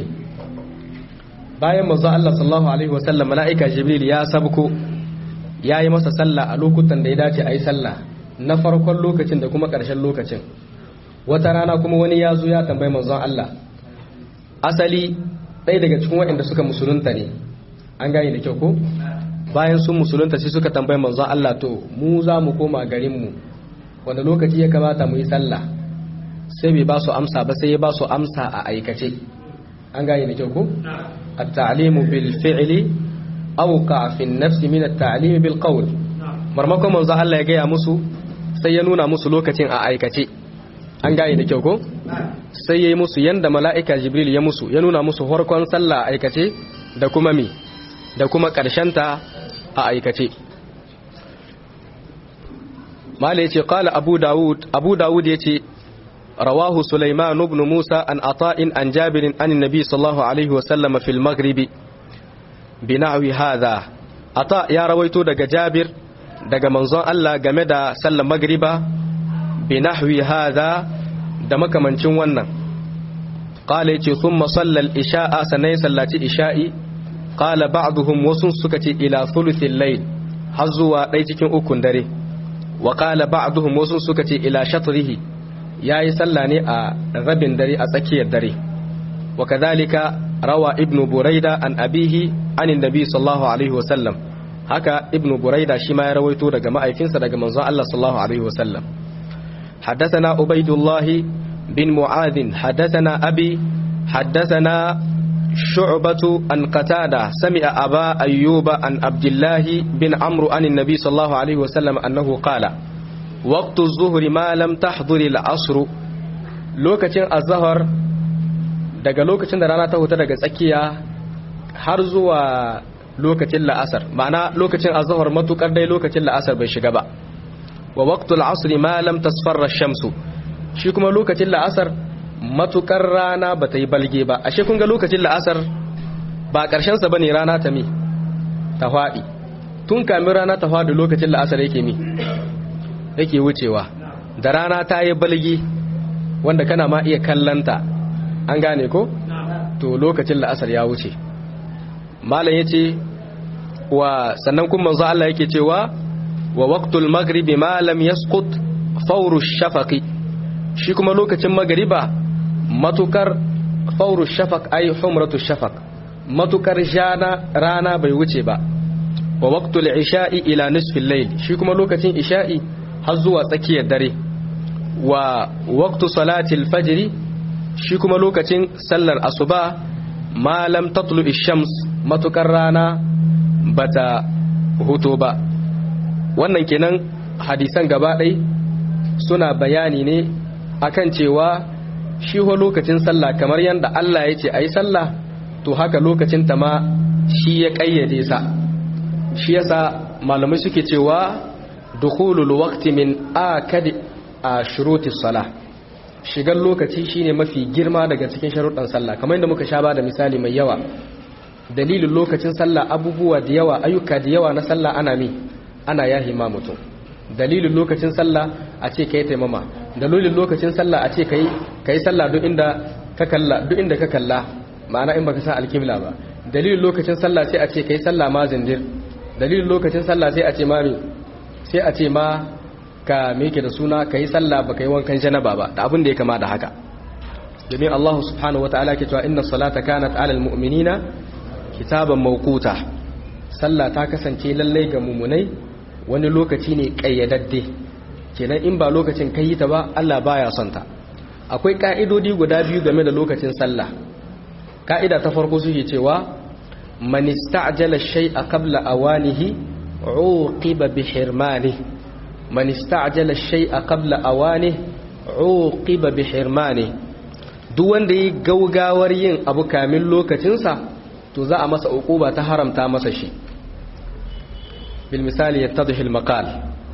bayan manzo Allah sallallahu alaihi wasallam malaika jibril ya sabko yayi masa sallah a lokutan da ya dace ayi sallah na farkon lokacin da kuma ƙarshen lokacin wata rana kuma wani ya zo ya tambayi manzon Allah asali ɗaya daga cikin waɗanda suka musulunta ne an gane da kyau ko bayan sun musulunta sai suka tambayi manzon Allah to mu za mu koma garin mu wanda lokaci ya kamata mu yi sallah sai bai ba su amsa ba sai ya ba su amsa a aikace an gane da kyau ko at-ta'limu bil fi'li awqa fi an-nafs min at-ta'lim bil qawl marmakon manzo Allah ya gaya musu sai ya nuna musu lokacin a aikace an gane da kyau ko sai ya yi musu yanda mala'ika jibril ya musu ya nuna musu farkon sallah a aikace da kuma mi da kuma ta a aikace mala ya ce kala abu dawud abu dawud ya ce rawahu sulaiman ibn musa an ata'in an jabirin an nabi sallallahu alaihi wasallam fil maghribi bi na'wi hadha ata ya rawaito daga jabir daga manzon Allah game da sallar magriba bi nahwi hadha da makamancin wannan qala yace thumma salla al-isha'a sanai sallati isha'i qala ba'dhum wasun suka ce ila thuluthil layl har zuwa dai cikin ukun dare wa qala ba'dhum wasun suka ce ila shatrihi yayi salla ne a rabin dare a tsakiyar dare wa kadhalika rawa ibnu buraida an abihi anin nabi sallallahu alaihi wasallam haka ibnu buraida shi ma ya rawaito daga ma'aifinsa daga manzon Allah sallallahu alaihi wasallam حدثنا عبيد الله بن معاذ حدثنا أبي حدثنا شعبة عن قتادة سمع أبا أيوب عن عبد الله بن عمرو عن النبي صلى الله عليه وسلم أنه قال وقت الظهر ما لم تحضر العصر لوكتين الظهر daga lokacin da rana ta huta daga tsakiya har zuwa lokacin la'asar ma'ana lokacin azhar matukar dai lokacin la'asar bai shiga ba wa waqtul asr ma lam tasfarra shamsu shi kuma lokacin la'asar matukar rana ba ta yi balge ba ashe kun ga lokacin la'asar ba karshen sa bane rana ta mi ta fadi tun kamin rana ta fadi lokacin la'asar yake mi yake wucewa da rana ta yi balge wanda kana ma iya kallanta an gane ko to lokacin la'asar ya wuce malam yace wa sannan kuma manzo Allah yake cewa wa waqtul maghribi ma lam yasqut fawru shafaqi shi kuma lokacin magriba matukar fawru shafaq ay humratu shafaq matukar jana rana bai wuce ba wa waqtul isha'i ila nisfil layl shi kuma lokacin isha'i har zuwa tsakiyar dare wa waqtu salatil fajr shi kuma lokacin sallar asuba ma lam tatlu shams matukar rana bata huto ba wannan kenan hadisan gaba ɗai suna bayani ne akan cewa shi ho lokacin sallah kamar yadda Allah ya ce a yi sallah to haka lokacin ta ma shi ya kayyade sa shi yasa malamai suke cewa dukhulul waqti min akadi a shuruti salah shigar lokaci shine mafi girma daga cikin sharuɗan sallah kamar yadda muka sha ba da misali mai yawa dalilin lokacin sallah abubuwa da yawa ayyuka da yawa na sallah ana mi ana yahi ma mutum dalilin lokacin sallah a ce kai taimama dalilin lokacin sallah a ce kai kai sallah duk inda ka kalla duk inda ka kalla ma'ana in baka san alkibla ba dalilin lokacin sallah sai a ce kai sallah ma zindir dalilin lokacin sallah sai a ce ma mi sai a ce ma ka meke da suna kai sallah baka yi wankan janaba ba da abin da ya kama da haka domin Allah subhanahu wataala ke cewa inna salata kanat alal mu'minina kitaban mawquta sallah ta kasance lallai ga mumunai wani lokaci ne kayyadadde kenan in ba lokacin kai ta ba Allah baya son ta akwai ka'idodi guda biyu game da lokacin sallah ka'ida ta farko suke cewa man ista'jala shay'a qabla awanihi uqiba bi hirmanihi man ista'jala shay'a qabla awanihi uqiba bi hirmanihi duk wanda yi gaugawar yin abu kamin lokacinsa to za a masa uquba ta haramta masa shi bil misali yattadhi al maqal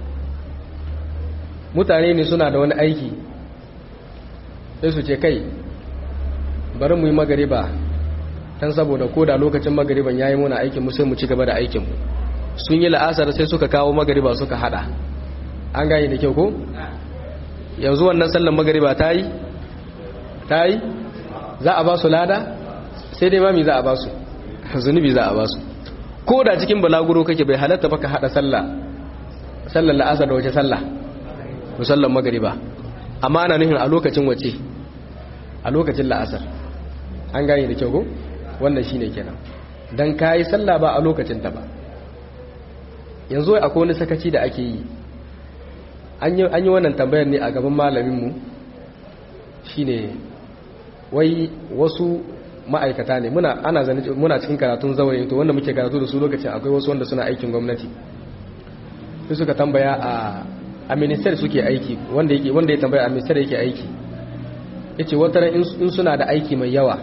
mutane ne suna da wani aiki sai su ce kai bari mu yi magariba dan saboda koda lokacin magariban yayi muna aikin mu sai mu ci gaba da aikin mu sun yi la'asar sai suka kawo magariba suka hada an gane da kyau ko yanzu wannan sallar magariba ta yi ta yi za a ba su lada sai dai mami za a ba su zunubi za a ba su ko da cikin balaguro kake bai halatta baka hada sallah sallar la'asar da wace sallah musallar magariba amma ana nufin a lokacin wace a lokacin la'asar an gane da kyau ko wannan shine kenan dan kai sallah ba a lokacin ta ba yanzu akwai wani sakaci da ake yi an yi an yi wannan tambayar ne a gaban malamin mu shine wai wasu ma'aikata ne muna ana zane muna cikin karatun zaure to wanda muke karatu da su lokacin akwai wasu wanda suna aikin gwamnati sai suka tambaya a a minister suke aiki wanda yake wanda ya tambaya a minister yake aiki yace wata in suna da aiki mai yawa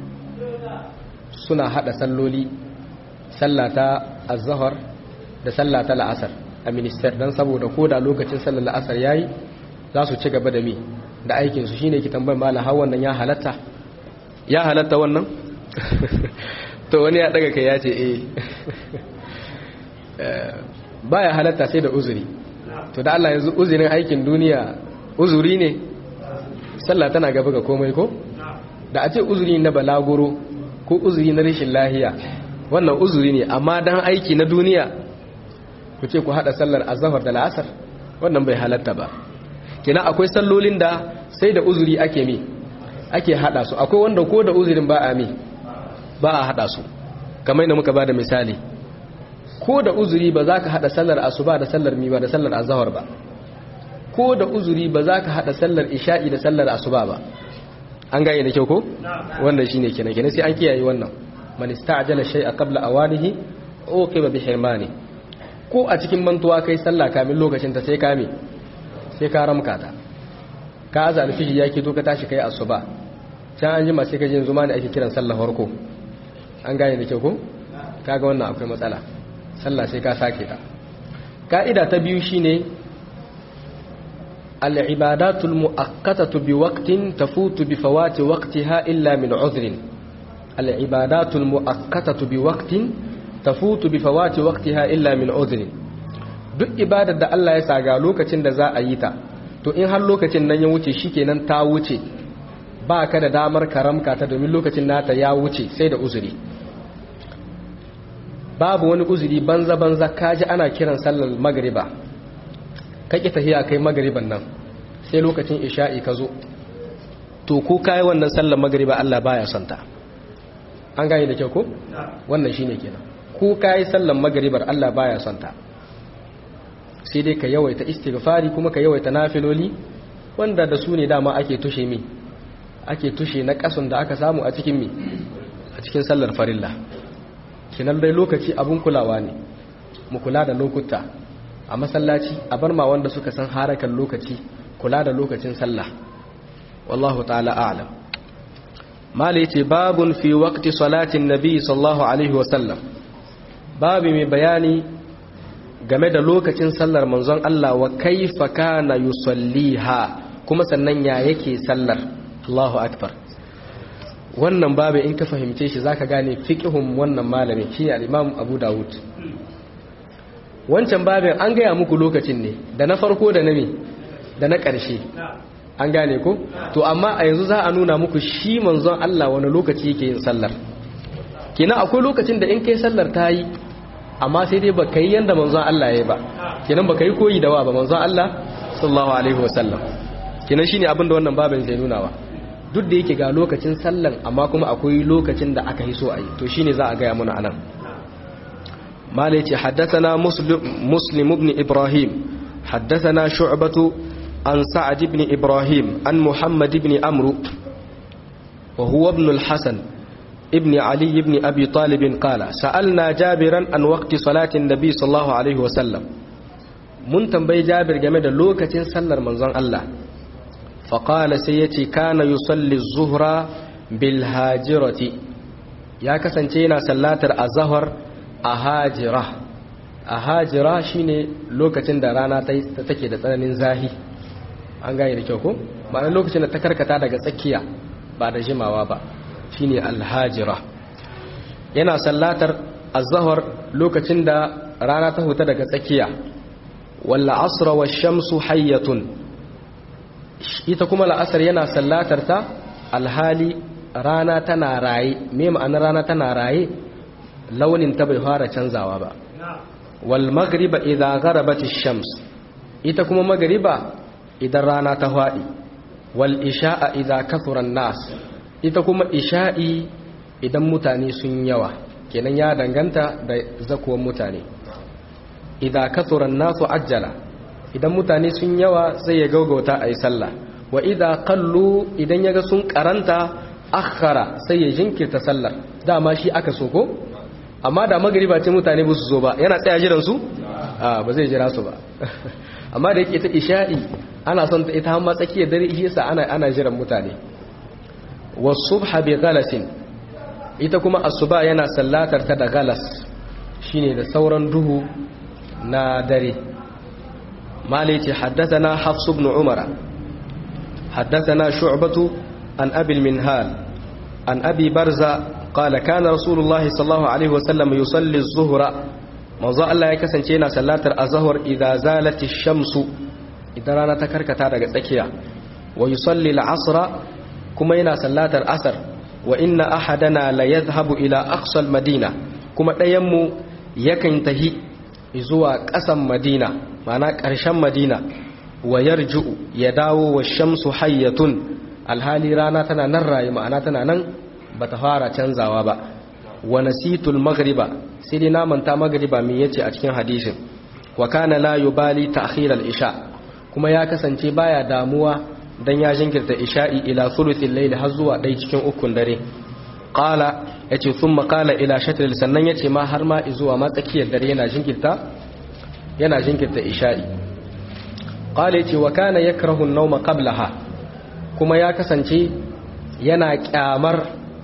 suna hada salloli sallata az-zuhr da sallata la'asar a minister dan saboda koda lokacin sallar la'asar yayi za su ci gaba da mi da aikin su shine ki tambayar mallam har wannan ya halatta ya halatta wannan to wani ya daga kai ya ce eh baya halatta sai da uzuri to da Allah yanzu uzurin aikin duniya uzuri ne sallah tana gaba ga komai ko da a ce uzuri na balaguro ko uzuri na rashin lahiya wannan uzuri ne amma dan aiki na duniya ku ce ku hada sallar azhar da la'asar wannan bai halatta ba kina akwai sallolin da sai da uzuri ake mi ake hada su akwai wanda ko da uzurin ba a mi ba a hada su kamar yadda muka ba da misali ko da uzuri ba za ka hada sallar asuba da sallar mi ba da sallar azhar ba ko da uzuri ba za ka hada sallar isha'i da sallar asuba ba an gane da kyau ko wannan shine kenan kenan sai an kiyaye wannan man ista'jala shay'a qabla awanihi uqiba bi hirmani ko a cikin mantuwa kai sallah kamin lokacin ta sai kame sai ka ramka ta ka aza alfiji yake to ka tashi kai asuba can an jima sai ka je yanzu ma ne ake kiran sallah farko an gane da kyau ko kaga wannan akwai matsala sallah sai ka sake ta ka'ida ta biyu shine al-ibadatu al-mu'akkatatu bi waqtin tafutu bi fawati waqtiha illa min udhrin al-ibadatu al-mu'akkatatu bi waqtin tafutu bi fawati waqtiha illa min udhrin duk ibadar da Allah ya saga lokacin da za a yi ta to in har lokacin nan ya wuce shikenan ta wuce ba ka da damar karamka ta domin lokacin nata ya wuce sai da uzuri babu wani uzuri banza banza kaji ana kiran sallar magriba kake tahiya kai magriban nan sai lokacin isha'i ka zo to ko kai wannan sallar magriba Allah baya son ta an gane da kyau ko wannan shine kenan ko kai sallar magribar Allah baya son ta sai dai ka yawaita istighfari kuma ka yawaita nafiloli wanda da su ne dama ake tushe mi ake tushe na kasun da aka samu a cikin mi a cikin sallar farilla kinan dai lokaci abun kulawa ne mu kula da lokuta a masallaci a bar ma wanda suka san harakan lokaci kula da lokacin sallah wallahu ta'ala a'lam mala yace babun fi waqti salatin nabi sallallahu alaihi wasallam babu mai bayani game da lokacin sallar manzon Allah wa kaifa kana yusalliha kuma sannan ya yake sallar Allahu akbar wannan babu in ka fahimce shi zaka gane fiqhun wannan malami shi al-Imam Abu Dawud wancan babin an gaya muku lokacin ne da na farko da na me da na ƙarshe an gane ko to amma a yanzu za a nuna muku shi manzon Allah wani lokaci yake yin sallar kenan akwai lokacin da in kai sallar ta yi amma sai dai baka yi yanda manzon Allah ya yi ba kenan baka yi koyi da wa ba manzon Allah sallallahu alaihi wasallam kenan shine abin da wannan babin zai nuna wa duk da yake ga lokacin sallan amma kuma akwai lokacin da aka yi so a yi to shine za a gaya muna anan mala yace haddathana muslim muslim ibn ibrahim haddathana shu'batu an sa'ad ibn ibrahim an muhammad ibn amru wa huwa ibn al-hasan ابن علي بن أبي طالب قال سألنا جابرا عن وقت صلاة النبي صلى الله عليه وسلم من تنبي جابر جمد لوكة سلر منظر الله فقال سيتي كان يصلي الظهر بالهاجرة يا كسنتينا سلاتر الظهر أهاجرة أهاجرة شيني لوكة درانا تتكي دتنين زاهي an gane da kyau ko ma'ana lokacin da ta karkata daga tsakiya ba da jimawa ba shine alhajira yana sallatar azhar lokacin da rana ta huta daga tsakiya walla asra wa shamsu hayyatun ita kuma la'asar yana sallatar ta alhali rana tana raye me ma'anar rana tana raye launin ta bai fara canzawa ba wal maghriba idza gharabat shams ita kuma maghriba idan rana ta fadi wal isha'a idza kathura nas ita kuma isha'i idan mutane sun yawa kenan ya danganta da zakuwan mutane idan kathuran nasu ajjala idan mutane sun yawa sai ya gaugauta a yi sallah wa idan kallu idan yaga sun karanta akhara sai ya jinkirta sallar dama shi aka so ko amma da magariba ce mutane ba su zo ba yana tsaya jiran su a ba zai jira su ba amma da yake ta isha'i ana son ta ita hamma tsakiyar dare shi yasa ana ana jiran mutane wasubha bi galasin ita kuma asuba yana sallatar ta da galas shine da sauran duhu na dare malai ce haddathana hafs ibn umara haddathana shu'batu an abi minhal an abi barza qala kana rasulullahi sallallahu alaihi wasallam yusalli az-zuhra manzo Allah ya kasance yana sallatar azhar idza zalati shamsu idan rana ta karkata daga tsakiya wa yusalli al-asra kuma yana sallatar asar wa inna ahadana la yadhhabu ila aqsal madina kuma ɗayan mu yakan tahi zuwa ƙasan madina ma'ana ƙarshen madina wa yarji'u ya dawo wa shamsu hayyatun alhali rana tana nan rayu ma'ana tana nan bata fara canzawa ba wa nasitul maghriba sai dai na manta maghriba me yace a cikin hadisin wa kana la yubali ta'khir al-isha kuma ya kasance baya damuwa dan ya jinkirta isha'i ila thuluthil layli har zuwa dai cikin ukun dare qala yace thumma qala ila shatr sannan yace ma har ma zuwa ma tsakiyar dare yana jinkirta yana jinkirta isha'i qala yace wa kana yakrahu an-nawma qablaha kuma ya kasance yana kyamar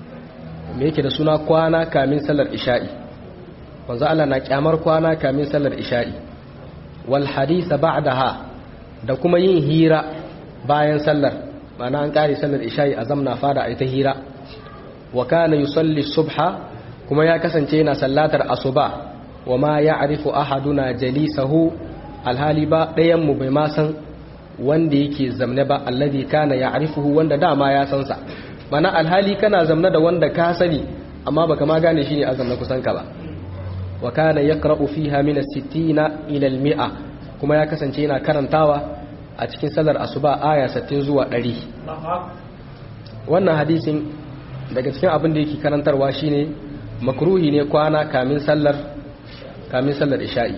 me yake da suna kwana kamin sallar isha'i wanzu Allah na kyamar kwana kamin sallar isha'i wal hadith ba'daha da kuma yin hira bayan sallar mana an kare sallar isha'i a zamna fada a ita hira wa kana yusalli subha kuma ya kasance yana sallatar asuba wa ma ya'rifu ahaduna jalisahu alhali ba ɗayan mu bai ma san wanda yake zamne ba alladhi kana ya'rifuhu wanda dama ya san sa mana alhali kana zamne da wanda ka sani amma baka ma gane shine azam na kusan ka ba wa kana yaqra'u fiha min as-sittina ila al-mi'a kuma ya kasance yana karantawa a cikin salar asuba aya 60 zuwa 100 wannan hadisin daga cikin abin da yake karantarwa shine makruhi ne kwana kamin sallar kamin sallar isha'i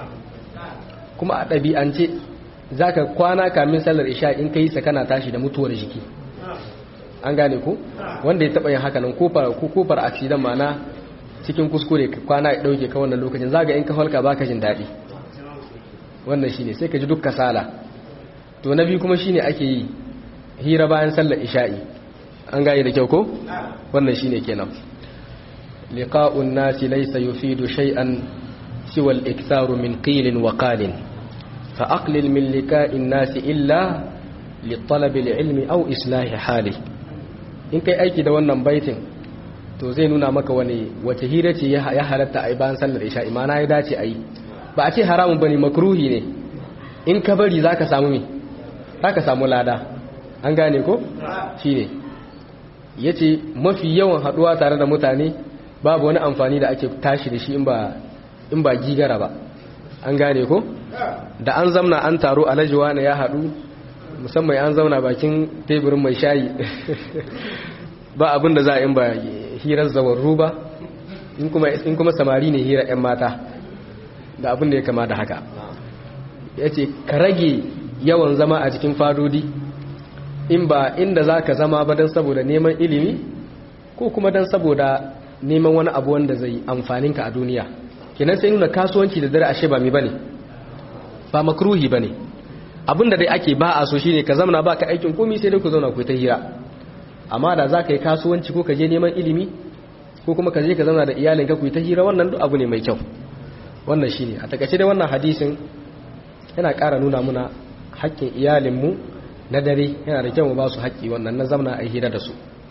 kuma a ɗabi'ance zaka kwana kamin sallar isha'i in kai sa kana tashi da mutuwar jiki an gane ku wanda ya taɓa yin haka nan kofar kofar accident mana cikin kuskure kwana ya ɗauke ka wannan lokacin zaga in ka halka baka jin daɗi wannan shine sai ka ji duk kasala to na biyu kuma shine ake yi hira bayan sallar isha'i an gane da kyau ko wannan shine kenan liqa'un nasi laysa yufidu shay'an siwa al-iktharu min qilin wa qalin fa aqlil min liqa'in nasi illa li talab al-ilmi aw islahi hali in kai aiki da wannan baitin to zai nuna maka wani wace hira ce ya halatta a bayan sallar isha imana ya dace a yi ba a ce haramun bane makruhi ne in ka bari zaka samu me zaka samu lada an gane ko shine yace mafi yawan haduwa tare da mutane babu wani amfani da ake tashi da shi in ba in ba gigara ba an gane ko da an zamna an taro alajuwa ne ya hadu musamman an zauna bakin teburin mai shayi ba abin da za a in ba hirar zawarru ba in kuma samari ne hirar 'yan mata da abin da ya kama da haka ya ce ka rage yawan zama a cikin fadodi in ba inda za ka zama ba don saboda neman ilimi ko kuma don saboda neman wani abu wanda zai amfaninka a duniya kenan sai nuna kasuwanci da dare ashe ba mi bane ba makruhi bane abin da dai ake ba a so shine ka zamana ba ka aikin komi sai dai ku zauna ku ta hira amma da za ka yi kasuwanci ko ka je neman ilimi ko kuma ka je ka zauna da iyalinka ku yi ta hira wannan duk abu ne mai kyau wannan shine a takaice dai wannan hadisin yana ƙara nuna muna haƙƙin iyalinmu na dare yana da kyau mu ba su haƙƙi wannan na zamana a hira da su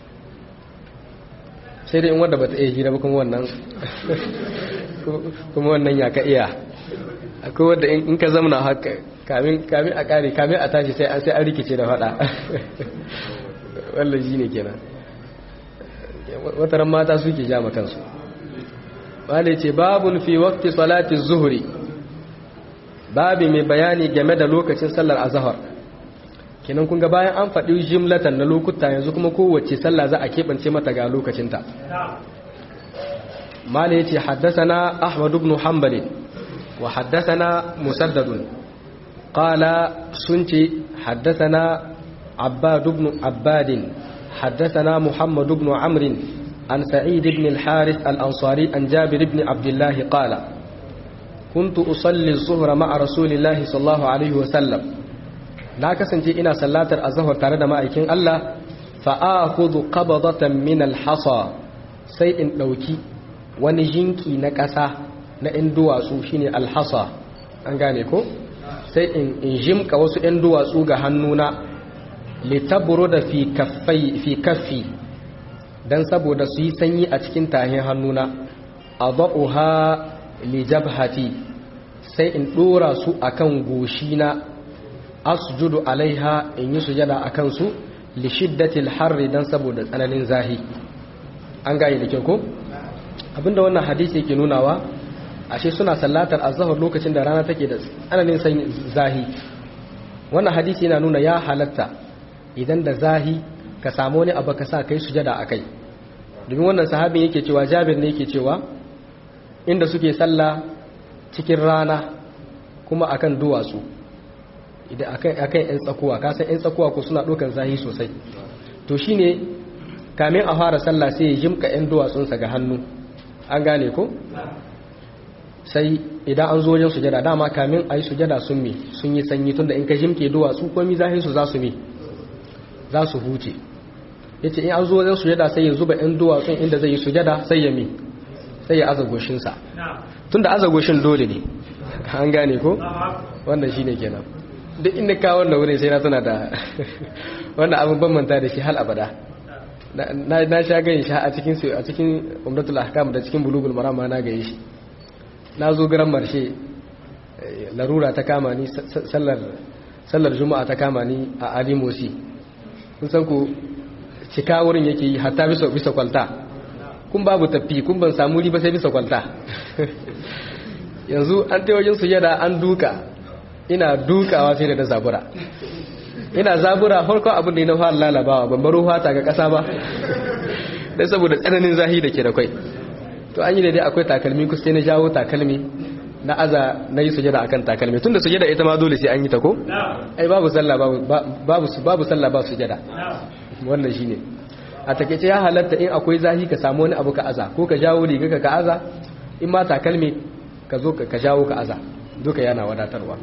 sai dai in wanda bata iya hira ba kuma wannan kuma wannan ya ka iya akwai wanda in ka zamana haka kamin kamin a kare kamin a tashi sai sai an rikice da fada wallan shine kenan wataran mata suke ja ma kansu wale ce babun fi waqti salati zuhri babi mai bayani game da lokacin sallar azhar kenan kun ga bayan an faɗi jimlatan na lokuta yanzu kuma kowace sallah za a keɓance mata ga lokacinta mala yace haddathana ahmad ibn hanbal wa haddathana musaddad qala sunci haddathana abbad ibn abbad haddathana muhammad ibn amr an sa'id ibn al-harith al-ansari an jabir ibn abdullah qala كنت أصلي الظهر مع رسول الله صلى الله عليه وسلم na kasance ina sallatar azhar tare da ma'aikin Allah fa akhudhu qabdatan min al-hasa sai in dauki wani jinki na ƙasa na ɗan duwatsu shine al-hasa an gane ko sai in in jimka wasu ɗan duwatsu ga hannuna litabruda fi kaffai fi kaffi dan saboda su yi sanyi a cikin tahin hannuna adaha li jabhati sai in dora su akan goshina asjudu alaiha in yi sujada a kansu li shiddatil harri dan saboda tsananin zahi an gane da kyau ko abinda wannan hadisi yake nunawa ashe suna sallatar azhar lokacin da rana take da tsananin sanyi zahi wannan hadisi yana nuna ya halatta idan da zahi ka samu wani abu ka sa kai sujada akai domin wannan sahabin yake cewa Jabir ne yake cewa inda suke sallah cikin rana kuma akan duwatsu idan akan yan tsakuwa kasan yan tsakuwa ko suna ɗaukan zahi sosai to shine kamin a fara sallah sai ya jimka yan duwatsunsa ga hannu an gane ko sai idan an zo wajen sujada dama kamin a yi sujada sun mi sun yi sanyi tunda in ka jimke duwatsu komi zahin su za su mi za su huce ya ce in an zo wajen sujada sai ya zuba yan duwatsun inda zai yi sujada sai ya mi sai ya aza goshinsa tunda aza goshin dole ne an gane ko wannan shine kenan duk inda ka wannan wurin sai na tuna da wannan abin ban manta da shi hal abada na sha gani shi a cikin a cikin umdatul ahkam da cikin bulugul maram na gani shi na zo garan marshe larura ta kama ni sallar sallar juma'a ta kama ni a alimosi kun san ku cika wurin yake yi hatta bisa bisa kwalta kun babu tafi kun ban samu riba sai bisa kwalta yanzu an ta wajen sujada an duka ina dukawa sai da na zabura ina zabura farko abin da na fara lalabawa ban baro fata ga kasa ba dan saboda tsananin zahi da ke da kwai to an yi da dai akwai takalmi ku sai na jawo takalmi na aza na yi sujada akan takalmi tunda sujada ita ma dole sai an yi ta ko ai babu sallah babu babu babu sallah ba sujada wannan shine a takeice ya halatta in akwai zahi ka samu wani abu ka aza ko ka jawo riga ka ka aza in ma takalmi ka zo ka jawo ka aza duka yana wadatarwa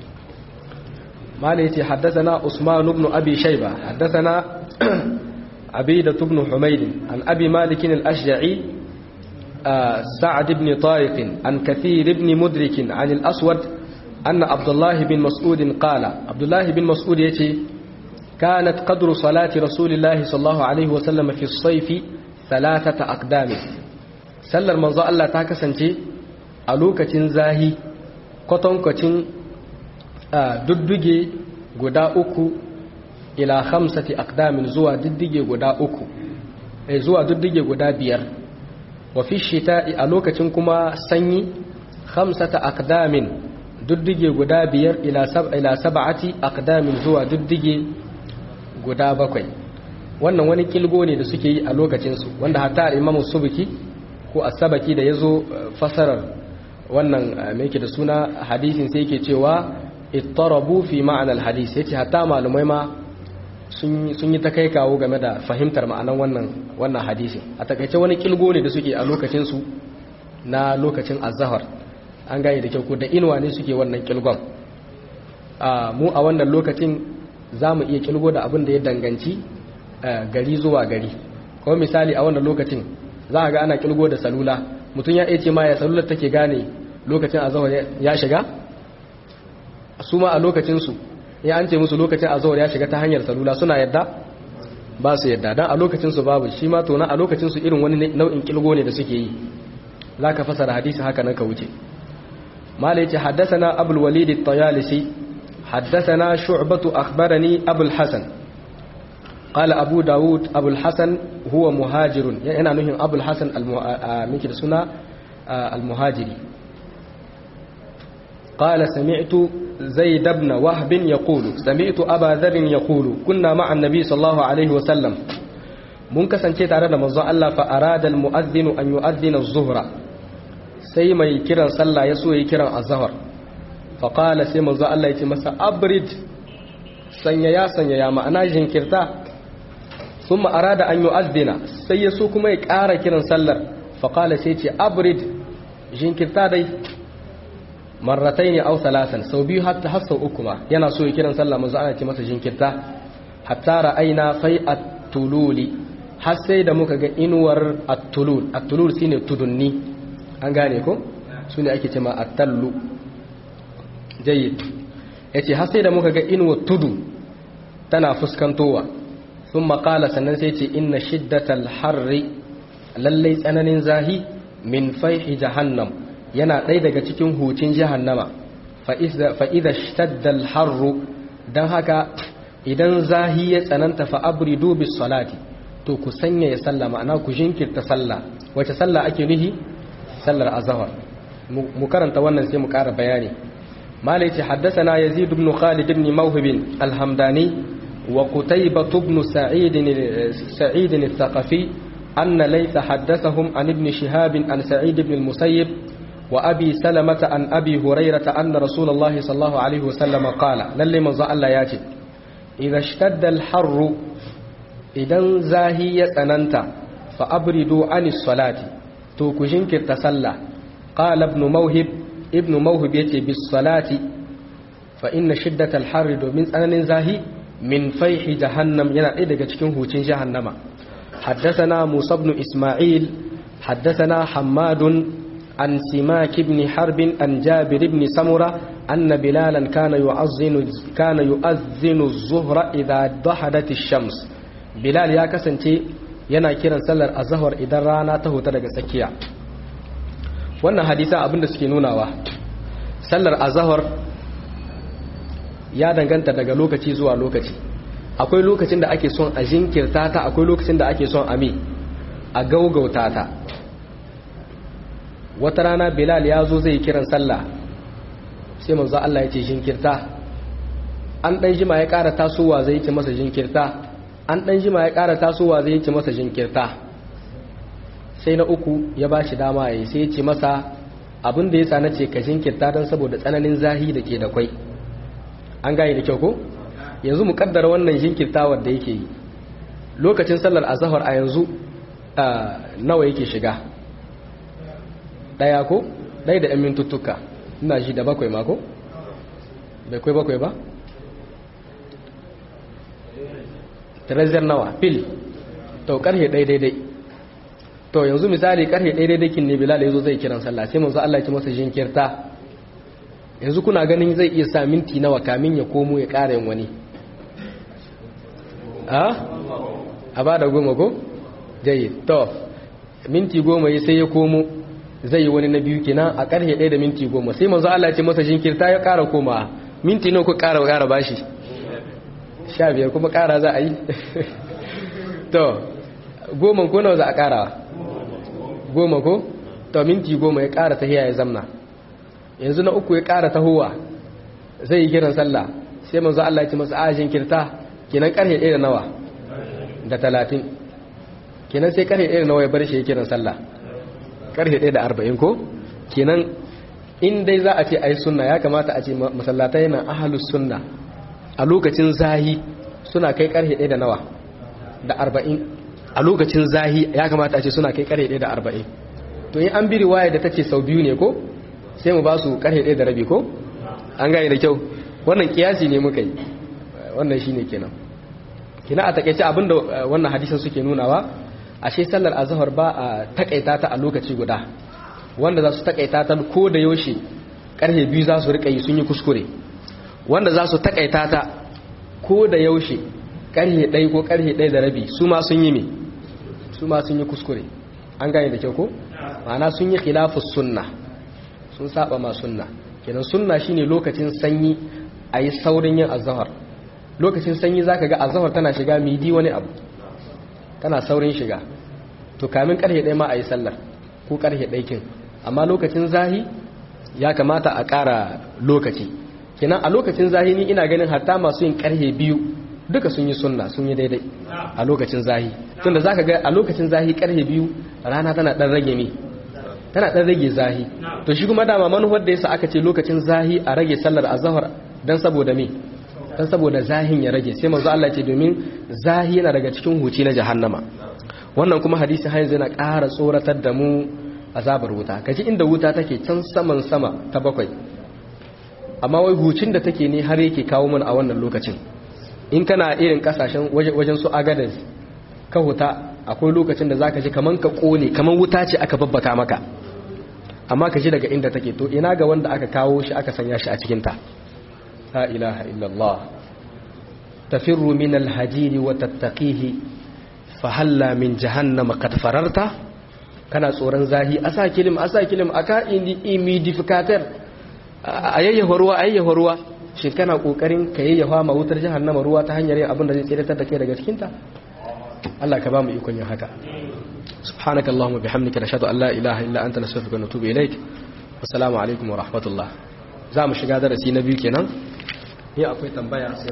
مالي حدثنا عثمان بن أبي شيبة حدثنا عبيدة بن حميد عن أبي مالك الأشجعي سعد بن طارق عن كثير بن مدرك عن الأسود أن عبد الله بن مسعود قال عبد الله بن مسعود يتي كانت قدر صلاة رسول الله صلى الله عليه وسلم في الصيف ثلاثة أقدام sallar manzo Allah ta kasance a lokacin zahi kwatankwacin dudduge guda uku ila hamsati aqdamin zuwa diddige guda uku eh zuwa diddige guda biyar wa fi shita'i a lokacin kuma sanyi khamsata aqdamin diddige guda biyar ila sab ila sab'ati aqdamin zuwa diddige guda bakwai wannan wani kilgo ne da suke yi a lokacin su wanda hatta imamu subki ko as-sabaki da yazo fasarar wannan me yake da suna hadisin sai yake cewa ittarabu fi ma'ana al-hadis yace hatta malumai ma sun yi ta kai kawo game da fahimtar ma'anan wannan wannan hadisi a takaice wani kilgo ne da suke a lokacinsu na lokacin azahar an gane da kyau ko da inuwa ne suke wannan kilgon mu a wannan lokacin za mu iya kilgo da abin da ya danganci gari zuwa gari kuma misali a wannan lokacin za a ga ana kilgo da salula mutum ya iya ce ma ya salular take gane lokacin azahar ya shiga su ma a lokacinsu ya an ce musu lokacin azawar ya shiga ta hanyar salula suna yadda ba su yadda don a lokacinsu babu shi ma tona a lokacinsu irin wani nau'in kilgo ne da suke yi za ka fasara hadisi haka nan ka wuce mala ya ce haddasana abul walid tayalisi haddasana shu'batu akhbarani abul hasan قال أبو داود أبو الحسن هو مهاجر يعني نهي أبو الحسن المكر سنة المهاجري قال سمعت زيد بن وهب يقول سمعت أبا ذر يقول كنا مع النبي صلى الله عليه وسلم mun kasance tare da manzon Allah fa arada almu'adhdhinu an yu'adhdhina az-zuhra sai mai kiran sallah ya so yi kiran az-zuhr fa qala sai manzon Allah ya ce masa abrid sanya ya sanya ya ma'ana jinkirta thumma arada an yu'adhdhina sai ya so kuma ya ƙara kiran sallar fa qala sai ce abrid jinkirta dai marratai ne au talatan sau biyu hatta har sau uku ma yana so ya kiran sallah manzo ana ce masa jinkirta hatta ra'aina fai at-tululi har sai da muka ga inuwar at-tulul at-tulul shine tudunni an gane ko sune ake cewa at-tallu jayyid yace har sai da muka ga inuwar tudu tana fuskantowa thumma qala sannan sai ce inna shiddatal harri lallai tsananin zahi min faihi jahannam yana ɗaya daga cikin hucin jahannama fa'iza shtaddal harru don haka idan zahi ya tsananta fa'abridu bis salati to ku sanya ya salla ma'ana ku jinkirta salla wace salla ake nuhi sallar azahar mu karanta wannan sai mu ƙara bayani malai ce haddasa na yazid ibn khalid ibn mawhibin alhamdani wa qutaybah ibn sa'id al-thaqafi أن ليث حدثهم عن ابن شهاب عن سعيد بن المسيب وأبي سلمة عن أبي هريرة أن رسول الله صلى الله عليه وسلم قال للي من الله ياتي إذا اشتد الحر إذا زاهية أننت فأبردوا عن الصلاة توكجنك تسلى قال ابن موهب ابن موهب يتي بالصلاة فإن شدة الحر من أنن زاهي من فيح جهنم ينا إذا تكون هوتين جهنم حدثنا موسى بن إسماعيل حدثنا حماد عن سماك بن حرب عن جابر بن سمرة أن بلالا كان يؤذن كان يؤذن الظهر إذا ضحدت الشمس بلال يا كسنتي yana kiran sallar azhar idan rana ta huta daga tsakiya wannan hadisa abinda suke nunawa sallar azhar ya danganta daga lokaci zuwa lokaci akwai lokacin da ake son a jinkirta ta akwai lokacin da ake son a mi a gaugauta ta wata rana bilal ya zo zai kiran sallah sai manzo Allah ya ce jinkirta an dan jima ya ƙara tasowa zai ce masa jinkirta an dan jima ya ƙara tasowa zai ce masa jinkirta sai na uku ya ba shi dama ya sai ya ce masa abin da ya sa na ce ka jinkirta don saboda tsananin zahi da ke da kwai an gane da kyau ko yanzu mu kaddara wannan jinkirtawar da yake yi lokacin sallar azahar a yanzu nawa yake shiga daya ko daya da 'yan mintuttuka ina ji da bakwai mako bai kwai bakwai ba trezor nawa fil to karhe ɗaya daidai to yanzu misali karhe ɗaya daidai kin ne bilal ya zo zai kiran sallah sai manzo Allah ya ci masa jinkirta yanzu kuna ganin zai iya sa minti nawa kamin ya komo ya ƙara yin wani a a ba da goma ko jayi to minti goma ya sai ya komo zai yi wani na biyu kenan a karhe ɗaya da minti goma sai manzo Allah ce masa jinkirta ya ƙara koma minti nawa ku ƙara ƙara bashi sha biyar kuma ƙara za a yi to goma ko nawa za a ƙara goma ko to minti goma ya ƙara tahiya ya zamna yanzu na uku ya ƙara tahowa zai yi kiran sallah sai manzo Allah ya ce masa a jinkirta kenan karhe ɗaya da nawa da talatin kenan sai karhe ɗaya da nawa ya bar shi ya kiran sallah karhe ɗaya da arba'in ko kenan in dai za a ce a yi sunna ya kamata a ce masallatai na ahalus sunna a lokacin zahi suna kai karhe ɗaya da nawa da arba'in a lokacin zahi ya kamata a ce suna kai karhe ɗaya da arba'in to in an bi riwaya da ta ce sau biyu ne ko sai mu ba su karhe ɗaya da rabi ko an gane da kyau wannan kiyasi ne muka yi wannan shine kenan kina a takeice abinda wannan hadisin suke nunawa ashe sallar azhar ba a takaita ta a lokaci guda wanda za su takaita ta ko da yaushe karfe biyu za su rika yi sun yi kuskure wanda za su takaita ta ko da yaushe karfe ɗaya ko karfe ɗaya da rabi su ma sun yi me su ma sun yi kuskure an gane da kyau ko ma'ana sun yi khilafus sunna sun saba ma sunna kenan sunna shine lokacin sanyi a yi saurin yin azahar lokacin sanyi za ka ga azahar tana shiga midi wani abu tana saurin shiga to kamin karhe ɗaya ma a yi sallar ko karhe ɗaikin amma lokacin zahi ya kamata a ƙara lokaci kenan a lokacin zahi ni ina ganin hatta masu yin karhe biyu duka sun yi sunna sun yi daidai a lokacin zahi tunda za ka ga a lokacin zahi karhe biyu rana tana ɗan rage ne tana ɗan rage zahi to shi kuma dama manuwar da yasa aka ce lokacin zahi a rage sallar azahar don saboda me don saboda zahin ya rage sai manzo Allah ce domin zahi yana daga cikin huci na jahannama wannan kuma hadisi har yanzu yana ƙara tsoratar da mu azabar wuta kaji inda wuta take can saman sama ta bakwai amma wai hucin da take ne har yake kawo mana a wannan lokacin in kana irin kasashen wajen su agadas ka huta akwai lokacin da zaka ji kaman ka kone kaman wuta ce aka babbaka maka amma ka ji daga inda take to ina ga wanda aka kawo shi aka sanya shi a cikin ta la ilaha illallah tafirru min alhajiri wa tattaqihi fa halla min jahannama qad fararta kana tsoron zahi asa kilim asa kilim aka imidificator ayayyafa ruwa ayayyafa ruwa shin kana kokarin ka yayyafa ma wutar jahannama ruwa ta hanyar yin abin da zai tsiratar da kai daga cikin ta Allah ka ba mu ikon yin haka subhanaka allahumma bihamdika nashhadu an la ilaha illa anta nastaghfiruka wa natubu ilaik assalamu alaikum wa rahmatullah za mu shiga darasi na biyu kenan ni akwai tambaya